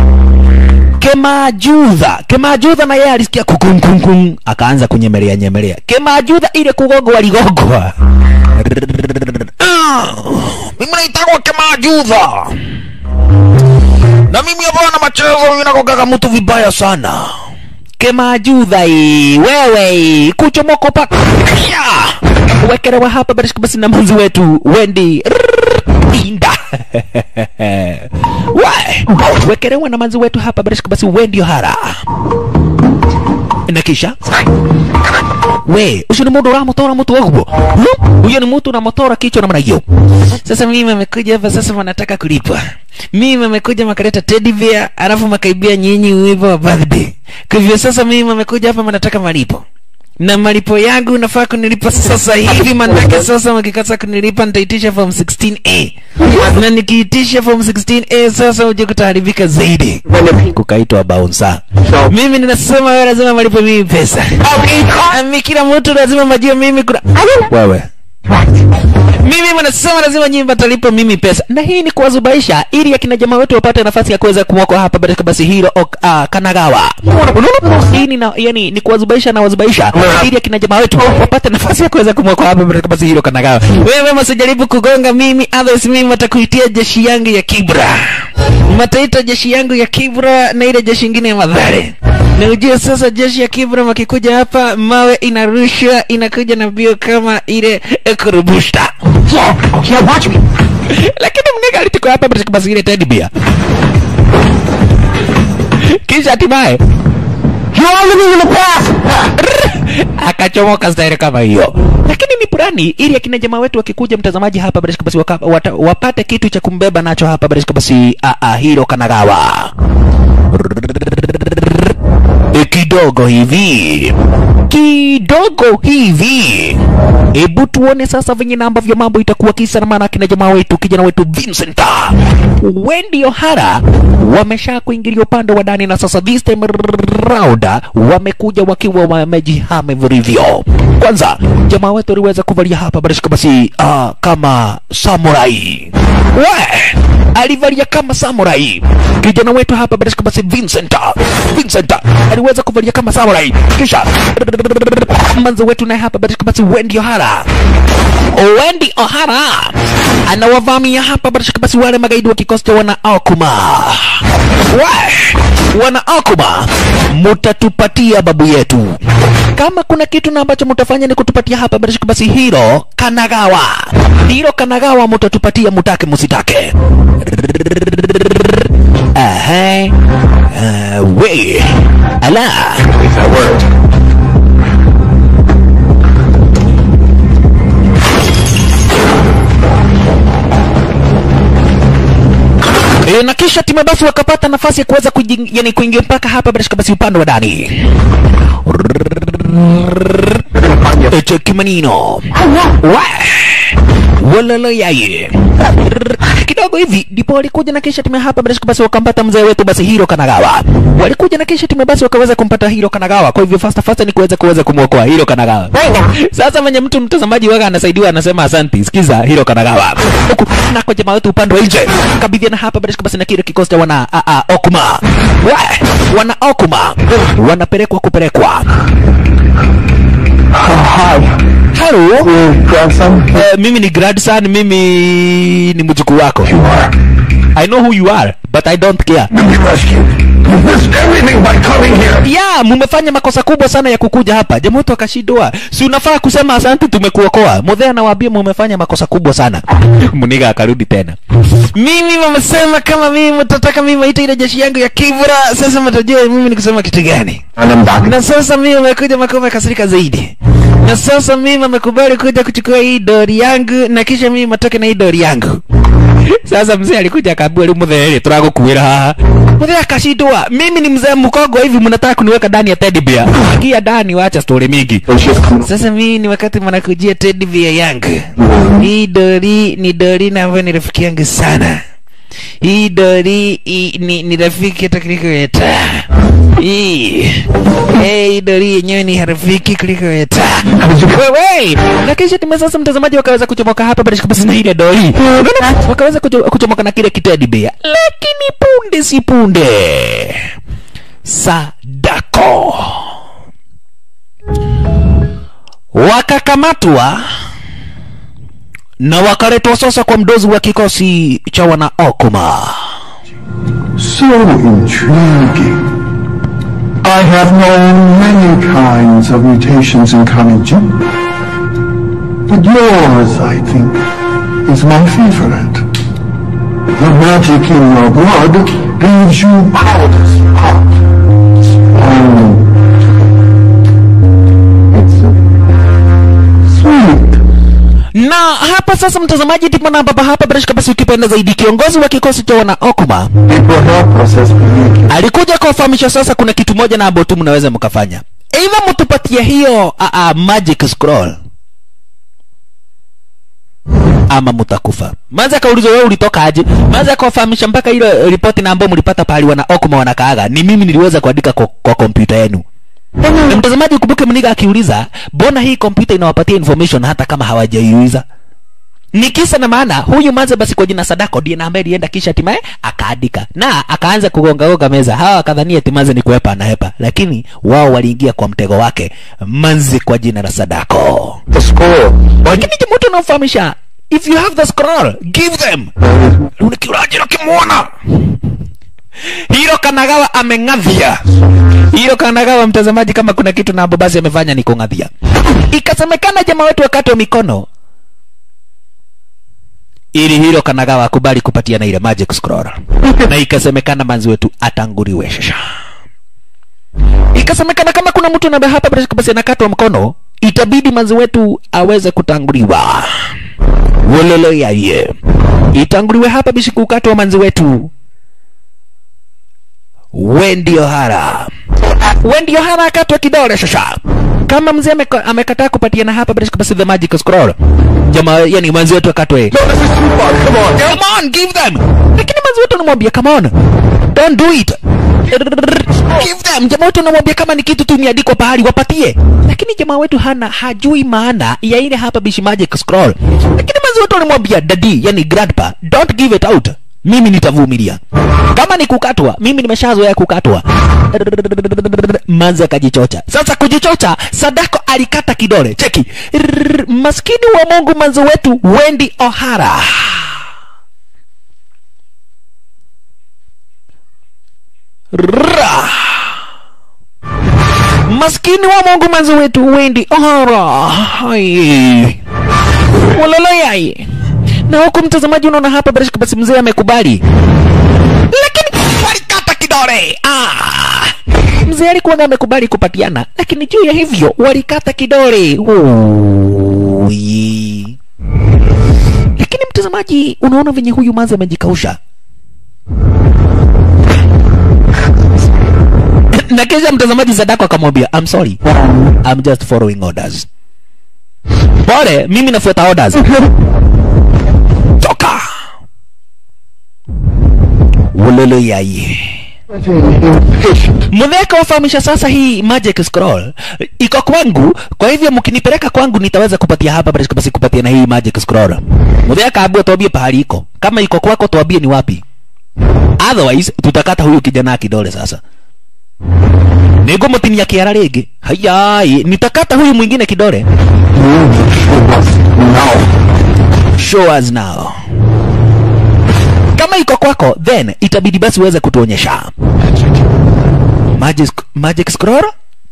Kemajudha, Kemajudha na yeye alisikia kukunkunkun, akaanza kunyemelea nyemelea. Kemajudha ile kugogwa aligogwa. Ah, Mimi naitagwa Kemajudha. Na mimi hapa na machezo mimi nakogaga mtu vibaya sana. Kemajudha hii, wewe hii, kuchomoka pa. Ya! Wekelewa hapa basi basi na manzi wetu Wendy. Rrrr, Inda. We, wekelewa na manzi wetu hapa basi basi Wendy O'Hara. Na kisha we ucio nä må ndå å ramotora må twe guo huyo ni mtu unamotora kichwa namna hiyo sasa mimi amekuja hapa sasa wanataka kulipa mimi amekuja makaleta teddy bear alafu makaibia nyinyi wimbo wa birthday kwa hivyo sasa mimi amekuja hapa wanataka malipo na malipo yangu nafaa kunilipa sasa hivi manake sasa wakikasa kunilipa nitaitisha form 16a na nikiitisha form 16a sasa uje kutaharibika zaidi kukaitwa bouncer mimi ninasema wewe lazima malipo mimi pesa Ami kila mtu lazima majue mimi kuna wewe mimi wanasema lazima nyinyi mtalipa mimi pesa na hii ni kuwazubaisha ili akina jamaa wetu wapate nafasi ya kuweza kumwokoa hapa katika basi hilo ok, uh, kanagawa unaona hii ni na, yani ni kuwazubaisha na wazubaisha ili akina jamaa wetu wapate nafasi ya kuweza kumwokoa hapa katika basi hilo kanagawa wewe msijaribu kugonga mimi others mimi watakuitia jeshi yangu ya kibra mataita jeshi yangu ya kibra na ile jeshi ingine ya madhare na ujue sasa jeshi ya kibra wakikuja hapa mawe inarushwa inakuja na bio kama ile kurubushta Yeah, yeah, watch me. lakini mniga alichukua hapa katika basi ile teddy bear kisha hatimaye You are living in the past. akachomoka staili kama hiyo lakini ni purani ili akina jamaa wetu wakikuja mtazamaji hapa barishika basi waka, wata, wapate kitu cha kumbeba nacho hapa barishika basi a, a, hilo kanagawa E, kidogo hivi kidogo hivi hebu tuone sasa venye na ambavyo mambo itakuwa kisa na maana kina jamaa wetu kijana wetu Vincent Wendy O'Hara wamesha kuingilia upande wa ndani na sasa this time round wamekuja wakiwa wamejihame vilivyo kwanza jamaa wetu aliweza kuvalia hapa barishika basi uh, kama samurai we alivalia kama samurai kijana wetu hapa barishika basi Vincent Vincent aliweza kuvalia kama samurai kisha manzo wetu naye hapa barishika basi Wendy O'Hara Wendy O'Hara anawavamia hapa barishika basi wale magaidi wa kikosi cha wana Okuma we wana Okuma mutatupatia babu yetu kama kuna kitu na ambacho mutafanya ni kutupatia hapa barishika basi hilo Kanagawa hilo Kanagawa mutatupatia mutake musitake Aha. Uh, we ala If that worked. E, na kisha timu basi wakapata nafasi ya kuweza kuji- yani kuingia mpaka hapa bila shaka basi upande wa ndani. E, cheki manino Wa! walala yaye kidogo hivi ndipo walikuja na kisha timu hapa bila shaka basi wakampata mzee wetu basi Hiro Kanagawa. Walikuja na kisha timu basi wakaweza kumpata Hiro Kanagawa. Kwa hivyo fasta fasta ni kuweza kuweza kumwokoa Hiro Kanagawa. Right now. Sasa mwenye mtu mtazamaji waga anasaidiwa anasema asanti. Sikiza Hiro Kanagawa. Huku na kwa jamaa wetu upande wa nje. Kabidhiana hapa bila shaka basi na kile kikosi cha wana a, a, Okuma. Wa, wana Okuma. Wanapelekwa kupelekwa. Hi. Hello. Your grandson? Uh, mimi ni grandson, mimi ni mjukuu wako. You are. I know who you are, but I don't care. To be rescued. You missed everything by coming here. ya mumefanya makosa kubwa sana ya kukuja hapa jamaa wetu akashindwa si unafaa kusema asante tumekuokoa mudhea anawaambia mumefanya makosa kubwa sana muniga akarudi tena mimi wamesema kama mimi mtataka mimi maita ile jeshi yangu ya kibra sasa mtajua mimi ni kusema kitu gani And I'm back. na sasa mimi amekuja makao kasirika zaidi na sasa mimi amekubali kuja kuchukua hii dori yangu na kisha mimi matoke na hii dori yangu sasa mzee alikuja akaambia li muthe turagukuira haha muthe akashindwa mimi ni mzee mkogo hivi mnataka kuniweka ndani ya teddy bear ingia ndani wacha story mingi So she's coming. sasa mimi ni wakati mnakujia teddy bear yangu hii dori ni dori na ambayo ni rafiki yangu sana hii dori i, ni, ni rafiki hata kuliko weta hii Eh, hii dori yenyewe ni rafiki kuliko weta wewe na kisha time sasa mtazamaji wakaweza kuchomoka hapa bila kabisa na ile dori Unaona? wakaweza kucho- kuchomoka na kile kitedi bea lakini punde si punde sadako wakakamatwa na wakaletwa sasa kwa mdozi wa kikosi cha wana Okuma. So intriguing. I have known many kinds of mutations in Kaniji. But yours, I think, is my favorite. The magic in your blood leaves you powerless. Oh. It's uh, sweet. Na hapa sasa, mtazamaji, ndipo na baba hapa bila shaka basi, ukipenda zaidi, kiongozi wa kikosi cha wana Okuma It will help us as we make it. alikuja kuwafahamisha sasa, kuna kitu moja na ambayo tu mnaweza mkafanya, aidha mtupatie hiyo a, a, magic scroll ama mtakufa. Manza akaulizwa wewe ulitoka aje? Manza akawafahamisha mpaka ile ripoti na ambayo mlipata pahali wana Okuma wanakaaga, ni mimi niliweza kuandika kwa, kwa kompyuta yenu. Na mtazamaji, ukumbuke mniga akiuliza, mbona hii kompyuta inawapatia information hata kama hawajaiuliza? Ni kisa na maana huyu manze basi kwa jina Sadako ndiye na ambaye alienda kisha hatimaye akaandika na akaanza kugonga gonga meza. Hawa wakadhania ati manze ni kuhepa anahepa, lakini wao waliingia kwa mtego wake manze kwa jina la Sadako. The scroll. Lakini jamaa mtu anamfahamisha, if you have the scroll give them. Unikiraje ukimwona Hiro Kanagawa ameng'adhia. Hiro Kanagawa, mtazamaji, kama kuna kitu na basi amefanya ni kung'adhia. Ikasemekana jamaa wetu wakati wa mikono ili Hiro Kanagawa akubali kupatia na ile magic scroll, na ikasemekana manzi wetu atanguriwe shasha. Ikasemekana kama kuna mtu na hapa bila shaka basi anakatwa mkono, itabidi manzi wetu aweze kutanguliwa. Wololo yaye, itanguliwe hapa bishi kukatwa manzi wetu Wendy O'Hara. Wendy O'Hara akatwa kidole shasha. kama mzee ameka- amekataa kupatiana hapa bila shaka basi the magic scroll jamaa yani mwanzi wetu akatwe come on give them lakini mwanzi wetu anamwambia come on don't do it give them jamaa wetu anamwambia kama ni kitu tu imeandikwa pahali wapatie lakini jamaa wetu hana hajui maana ya ile hapa bishi magic scroll lakini mwanzi wetu anamwambia daddy yani grandpa don't give it out mimi nitavumilia kama ni kukatwa mimi nimeshazoea kukatwa manzi akajichocha sasa kujichocha sadako alikata kidole cheki Rrrr, maskini wa mungu manzi wetu wendi ohara Rrrra. maskini wa mungu manzi wetu wendi ohara Hai. walalayai na huku mtazamaji unaona hapa bila shaka basi mzee amekubali lakini walikata kidole ah. mzee alikuwa amekubali kupatiana lakini juu ya hivyo walikata kidole Ui. lakini mtazamaji unaona venye huyu manzi amejikausha na kisha mtazamaji sadako akamwambia I'm sorry I'm just following orders pole mimi nafuata orders toka ulele yai mudheka wafahamisha sasa hii magic scroll iko kwangu kwa hivyo mkinipeleka kwangu nitaweza kupatia hapa basi basi kupatia na hii magic scroll mudheka abue tuambie pahali iko kama iko kwako tuambie ni wapi otherwise tutakata huyu kijana kidole sasa nigumutinia kiara rĩngĩ hayai nitakata huyu mwingine kidole show us now kama iko kwako then itabidi basi uweze kutuonyesha magic, magic scroll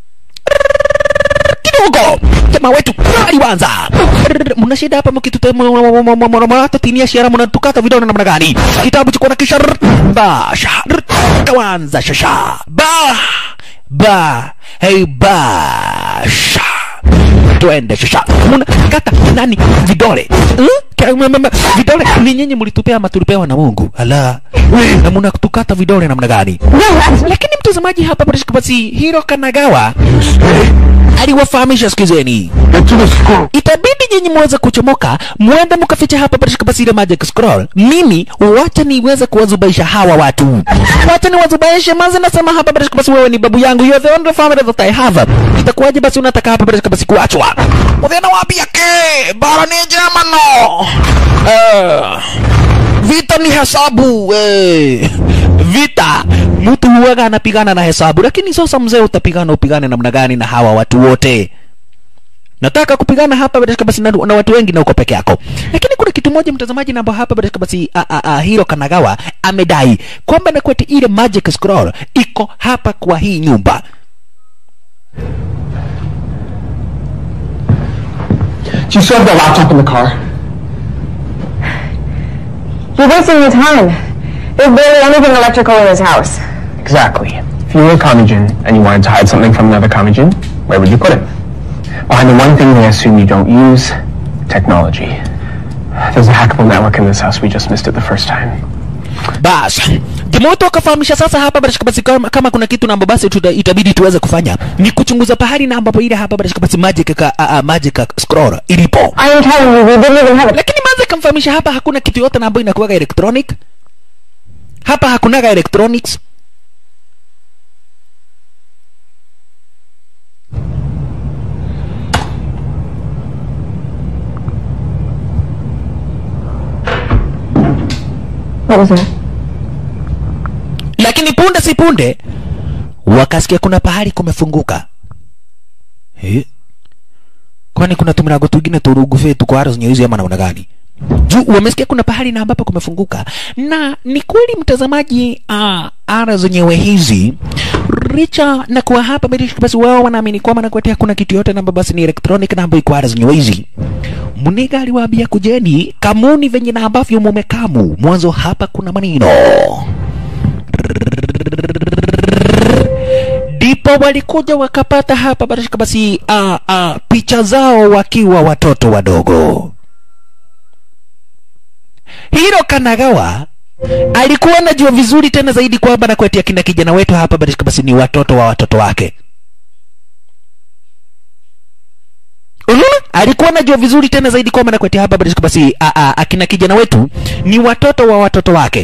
kidogo jamaa wetu aliwanza mna shida hapa mkitutatinia shiara mnatukata vidole namna gani kitabu chikuwa na kisha basha kawanza shasha ba ba hey basha twende shasha mnakata nani vidole hmm? Ka- ma- ma- ma- vidole ni nyinyi mlitupea ama tulipewa na mungu ala na mnatukata vidole namna gani lakini mtazamaji hapa basi hiro kanagawa aliwafahamisha sikizeni Get to the school. itabidi nyinyi muweze kuchomoka mwende mkaficha hapa katika basi ile magic scroll mimi wacha niweze kuwazubaisha hawa watu wacha niwazubaishe maze nasema hapa katika basi wewe ni babu yangu you are the only family that I have itakuwaje basi unataka hapa katika basi kuachwa mudhena wapia ke bara ni jema no Eh, vita ni hesabu eh. vita mtu huwaga anapigana na hesabu lakini sasa mzee utapigana upigane namna gani na hawa watu wote nataka kupigana hapa katika basi na, na watu wengi na uko peke yako lakini kuna kitu moja mtazamaji namba hapa katika basi a, a, a, hiro kanagawa amedai kwamba na kweti ile magic scroll iko hapa kwa hii nyumba Do you still have the laptop in the car? You're wasting your time. There's barely anything electrical in this house. Exactly. If you were a Kamijin and you wanted to hide something from another Kamijin, where would you put it? Behind the one thing they assume you don't use, technology. There's a hackable network in this house. We just missed it the first time. bas jamoto akafahamisha sasa hapa katika basi kama, kama kuna kitu na ambapo basi tuta, itabidi tuweze kufanya ni kuchunguza pahali na ambapo ile hapa katika basi magic ka, a, a, magic scroll ilipo I am telling you, we didn't even have it. lakini manze kamfahamisha hapa hakuna kitu yote na ambayo inakuwaga electronic hapa hakunaga electronics What was that? lakini punde si punde wakasikia kuna pahali kumefunguka eh? kwani kuna tumirango twingine turugufe tuko aro zenye hizi ama namna gani juu wamesikia kuna pahali na ambapo kumefunguka na ni kweli mtazamaji uh, ara zenyewe hizi richa na kuwa hapa basi basi wao wanaamini kwamba nakuetea kuna kitu yote namba basi ni electronic namba iko ara zenyewe hizi muniga aliwaambia kujeni kamuni venye na ambavyo mumekamu mwanzo hapa kuna maneno ndipo walikuja wakapata hapa basi basi uh, uh, picha zao wakiwa watoto wadogo hiro kanagawa alikuwa anajua vizuri tena zaidi kwamba na kwetia kina kijana wetu hapa basi basi ni watoto wa watoto wake alikuwa anajua vizuri tena zaidi kwamba nakweti hapa basi basi a, a, akina kijana wetu ni watoto wa watoto wake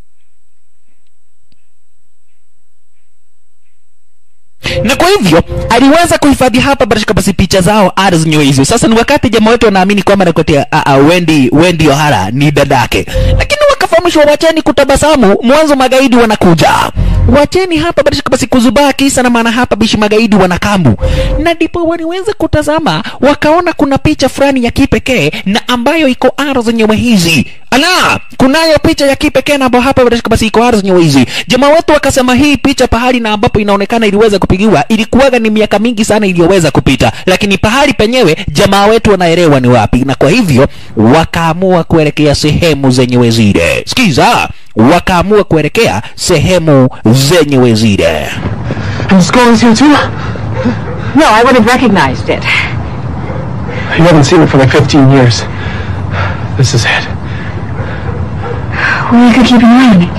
na kwa hivyo aliweza kuhifadhi hapa barashika basi picha zao ara zenyewe hizo sasa ni wakati jamaa wetu wanaamini kwamba nakotea Wendy Wendy Ohara ni dadake lakini wakafahamishwa wacheni kutabasamu mwanzo magaidi wanakuja wacheni hapa barashika basi kuzubaa kisa na maana hapa bishi magaidi wanakambu na ndipo waliweza kutazama wakaona kuna picha fulani ya kipekee na ambayo iko ara zenyewe hizi ala kunayo picha ya kipekee na ambayo hapa barashika basi iko ara zenyewe hizi jamaa wetu wakasema hii picha pahali na ambapo inaonekana iliweza kupigiwa ilikuwaga ni miaka mingi sana iliyoweza kupita lakini pahali penyewe jamaa wetu wanaelewa ni wapi na kwa hivyo wakaamua kuelekea sehemu zenyewe zile sikiza wakaamua kuelekea sehemu zenyewe zile And the skull is here too? No, I would have recognized it. You haven't seen it for like 15 years. This is it. Well, you could keep an eye on it.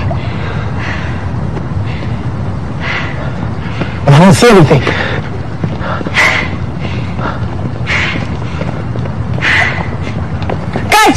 But I don't see anything. Guys!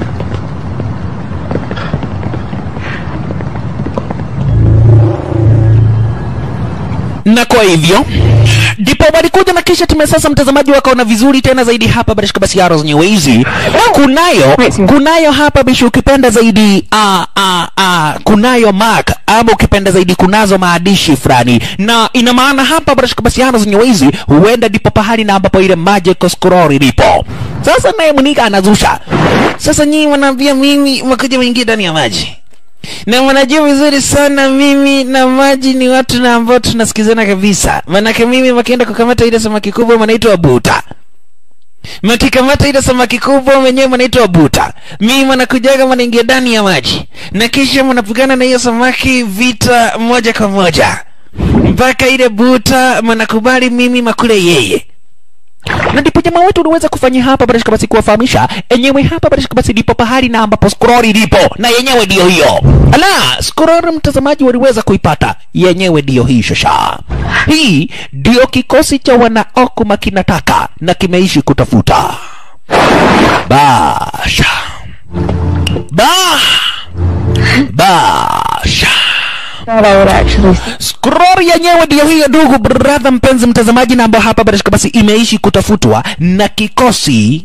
na kwa hivyo ndipo walikuja na kisha tume sasa mtazamaji wakaona vizuri tena zaidi hapa barishika basi yaro zenyewe hizi kunayo kunayo hapa bishi ukipenda zaidi a, a, a, kunayo mark ama ukipenda zaidi kunazo maandishi fulani na ina maana hapa barishika basi yaro zenyewe hizi huenda ndipo pahali na ambapo ile magic scroll ilipo sasa naye mnika anazusha sasa nyinyi wanaambia mimi wakuja waingie ndani ya maji na mnajua vizuri sana mimi na maji ni watu na ambao tunasikizana kabisa manake mimi wakienda kukamata ile samaki kubwa manaitwa buta mkikamata ile samaki kubwa mwenyewe mnaitwa buta mimi mnakujaga mnaingia ndani ya maji na kisha mnapigana na hiyo samaki vita moja kwa moja mpaka ile buta mnakubali mimi makule yeye na ndipo jamaa wetu uliweza kufanya hapa barashika basi kuwafahamisha enyewe hapa barashika basi ndipo pahali na ambapo scroll ilipo na yenyewe ndiyo hiyo ala scroll mtazamaji waliweza kuipata yenyewe ndiyo hii shasha hii ndiyo kikosi cha wanaokuma kinataka na kimeishi kutafuta basha ba basha Thought I would actually scroll yenyewe ndiyo hiyo ndugu brother mpenzi mtazamaji na ambao hapa barashika basi imeishi kutafutwa na kikosi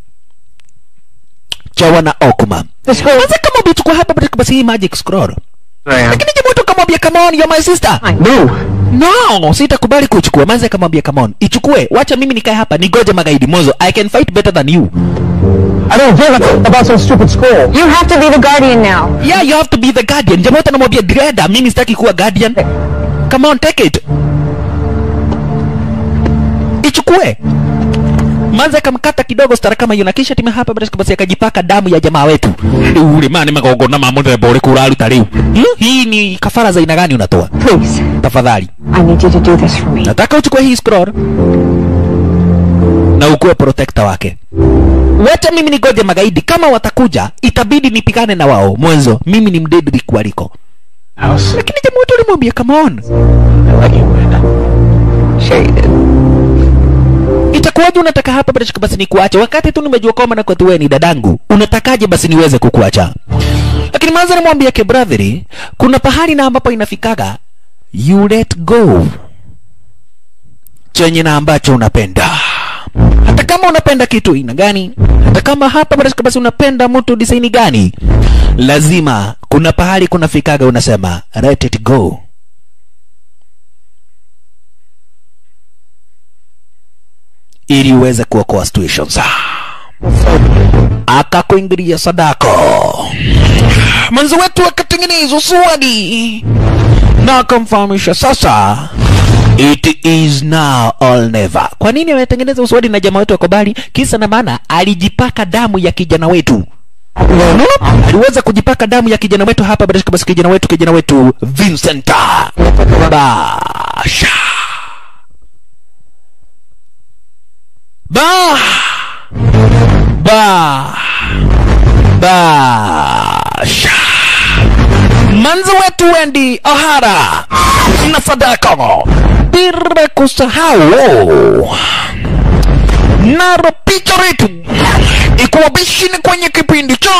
cha wana okuma kwanza kama ubichukua hapa barashika basi hii magic scroll I am. lakini jamaa tu akamwambia come on you're my sister No! no sitakubali kuichukua manzi akamwambia come on ichukue wacha mimi nikae hapa nigoje magaidi mozo i can fight better than you I don't give a about some stupid scroll. You have to be the guardian now. yeah you have to be the guardian jamaa wote anamwambia greda mimi sitaki kuwa guardian come on take it ichukue manza akamkata kidogo stara kama hiyo na kisha time hapa basi basi akajipaka damu ya jamaa wetu ule mani magongona ma muthemba uriku uraruta riu hmm? hii ni kafara za aina gani unatoa Please, tafadhali I need you to do this for me. nataka uchukue hii scroll na ukuwe protector wake wote mimi nigoje magaidi kama watakuja itabidi nipigane na wao mwanzo mimi ni mdedri kualiko House. lakini jamaa wetu alimwambia come on I let you win. Sure you did. itakuwaje unataka hapa basi basi nikuache wakati tu nimejua kwamba na wewe ni dadangu unatakaje basi niweze kukuacha lakini mwanzo namwambia ke brotheri kuna pahali na ambapo inafikaga you let go chenye na ambacho unapenda hata kama unapenda kitu aina gani hata kama hapa basi basi unapenda mtu disaini gani lazima kuna pahali kunafikaga unasema let it go ili uweze kuokoa situations akakuingilia sadako mwenzi wetu akatengenezwa swadi na akamfahamisha sasa it is now or never kwa nini ametengeneza uswadi na jamaa wetu wakobali kisa na maana alijipaka damu ya kijana wetu Unaona? aliweza kujipaka damu ya kijana wetu hapa basi basi kijana wetu kijana wetu Vincent Basha ba ba basha manzi wetu Wendy Ohara na Sadako bila kusahau naro picha letu ikuwa bishini kwenye kipindi cha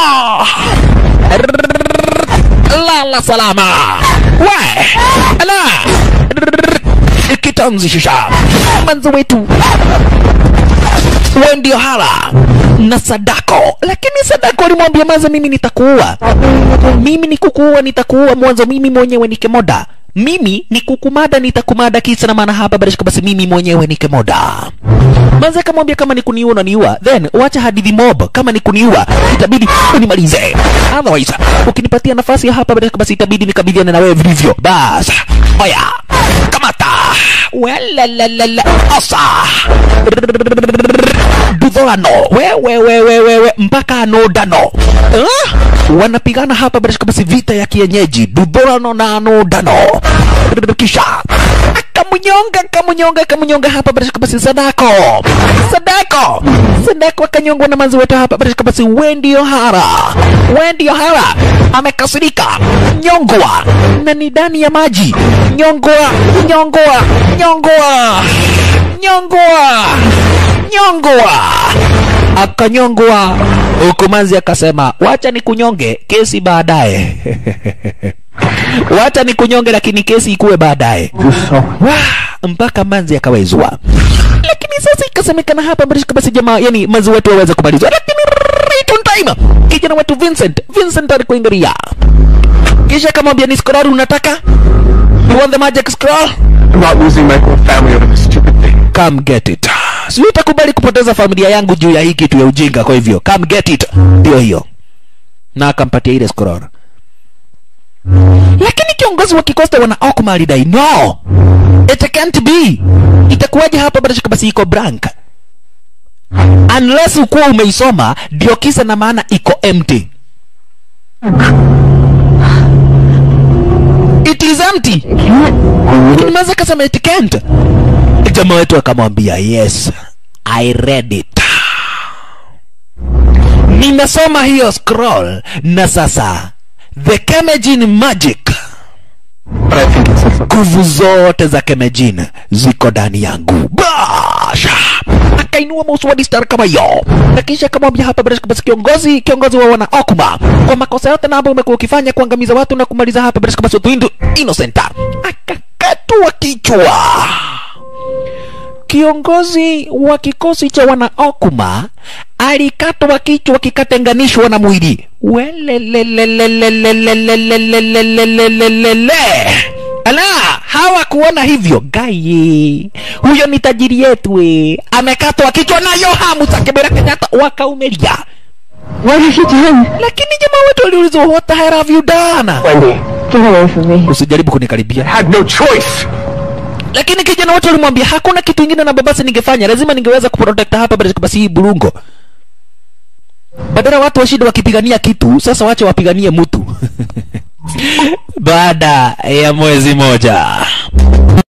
lala salama we ala kitanzishisha manzo wetu we ndio hala na sadako lakini sadako alimwambia maza mimi nitakuua mimi ni kukuua nitakuua mwanzo mimi mwenyewe ni kemoda mimi ni kukumada nitakumada kisa na maana hapa barishika basi mimi mwenyewe ni kemoda manze akamwambia kama ni kuniua unaniua then wacha hadithi mob kama ni kuniua itabidi unimalize otherwise ukinipatia nafasi ya hapa barishika basi itabidi nikabidhiane na wewe vilivyo bas oya kamata welalalala osa dudholano wewewewewewe mpaka anodano uh? wanapigana hapa barishika basi vita ya kienyeji dudholano na anodano kisha akamunyonga akamunyonga akamunyonga hapa barishika basi sadako sadako sadako akanyongwa na manzi wetu hapa barishika basi wendio hara wendio hara amekasirika nyongwa na ni ndani ya maji nyongwa nyongwa nyongwa nyongwa nyongwa akanyongwa huku manzi akasema wacha ni kunyonge kesi baadaye wacha ni kunyonge lakini kesi ikuwe baadaye Wah, mpaka manzi akawezwa lakini sasa ikasemekana hapa barishika basi jamaa yani manzi wetu waweze kumalizwa lakini right on time kijana wetu Vincent Vincent alikuingilia kisha akamwambia ni scroll unataka you want the magic scroll I'm not losing my whole family over this stupid thing. come get it si utakubali kupoteza familia yangu juu ya hii kitu ya ujinga kwa hivyo come get it ndio hiyo na akampatia ile scroll lakini kiongozi wa kikosta wana okma alidai no it can't be itakuwaje hapa bila shaka basi iko blank unless ukuwa umeisoma ndio kisa na maana iko empty it is empty lakini maza kasema it can't jamaa wetu akamwambia yes i read it nimesoma hiyo scroll na sasa the Kemejin magic But I think it said something. nguvu zote za Kemejin ziko ndani yangu basha akainua mauswadi star kama hiyo na kisha akamwambia hapa bila shaka basi kiongozi kiongozi wa wana Okuma kwa makosa yote na ambayo umekuwa ukifanya kuangamiza watu na kumaliza hapa bila shaka basi watu hindu innocent akakatwa kichwa kiongozi wa kikosi cha wana Okuma alikatwa kichwa kikatenganishwa na mwili welelelelelelelelelelelelelele ala hawakuona hivyo gai huyo ni tajiri yetu we amekatwa kichwa nayo hamu za kibera kenyatta wakaumelia What have you done? lakini jamaa wetu aliulizwa what the hell have you done Wendy, Get away from me. usijaribu I kunikaribia had no choice. lakini kijana wetu alimwambia hakuna kitu ingine na babasi ningefanya lazima ningeweza kuprotect hapa bila basi hii burungo badala watu washinde wakipigania kitu sasa wache wapiganie mtu baada ya mwezi moja